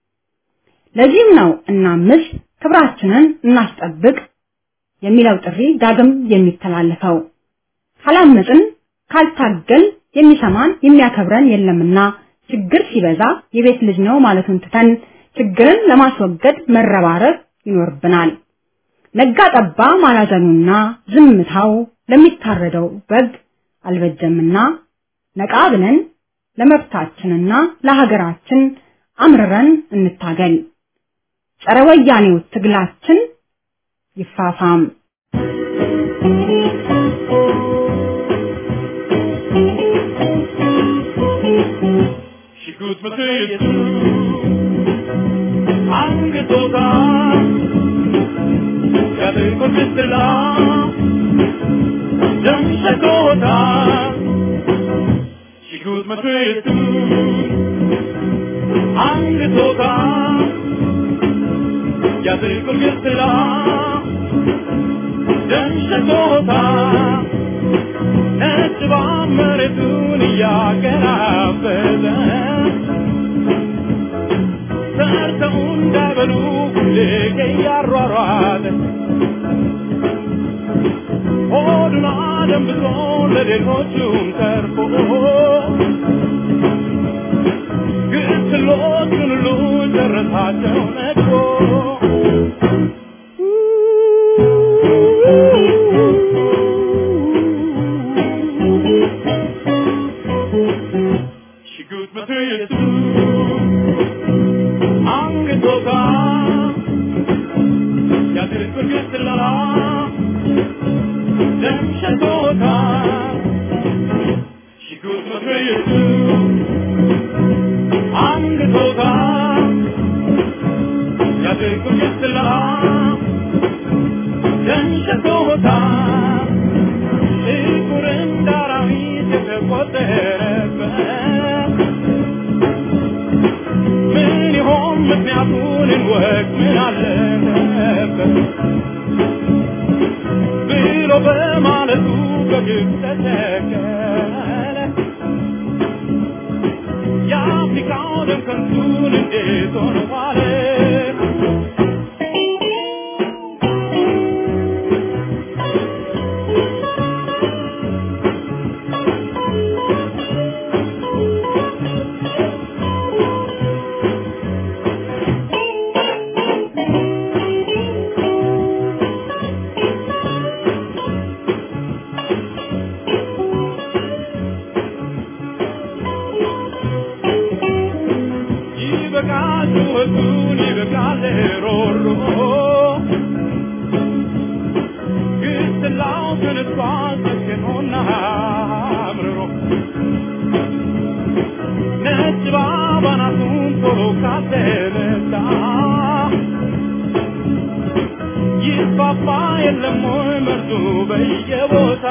ለዚህም ነው እናምስ፣ ክብራችንን እናስጠብቅ የሚለው ጥሪ ዳግም የሚተላለፈው። ካላመጽን ካልታገል የሚሰማን የሚያከብረን የለምና ችግር ሲበዛ የቤት ልጅ ነው ማለቱን ትተን ችግርን ለማስወገድ መረባረብ ይኖርብናል። ነጋ ጠባ ማላዘኑና ዝምታው ለሚታረደው በግ አልበጀምና ነቃ ብለን ለመብታችንና ለሀገራችን አምርረን እንታገል። ጸረ ወያኔው ትግላችን ይፋፋም። ሽጉጥ መትየቱ አንገቶታ ያደርጎ ብትላ ደም ሸቶታ ሽጉጥ መትየቱ አንገቶታ ያደርጎ ብትላ ደም ሸቶታ ነጭ መሬቱን እያገራበዘ ሰርተው እንዳይበሉ ሁሌ እያሯሯጠ ሆዱን አደንብሶ ለሌሎቹም ተርፎ ግስሎቹን ሁሉ ጨረሳቸው ነድፎ ሽጉጥ መትየቱ አንገቶታ ያድርግ ግስላ ደም ሸቶታ ሽጉጥ መትየቱ አንገቶታ ያድርግ ግስላ ደም ሸቶታ ጥቁር እንደ አራዊት የተቆጠረበት ምን ይሆን ምክንያቱን እንወቅ ምን አለበት ብሎ በማለቱ በግብ ተተከለ የአፍሪካው ደም ከንቱን እንዴት ሆነ ዋለ ይበቃል ጩኸቱን ይበቃል ሮሮ ግስላው ተነስቷል ሰክኖና አምርሮ ባናቱን ቶሎ ካተመታ ይፋፋ የለም ወይ መርዙ በየቦታ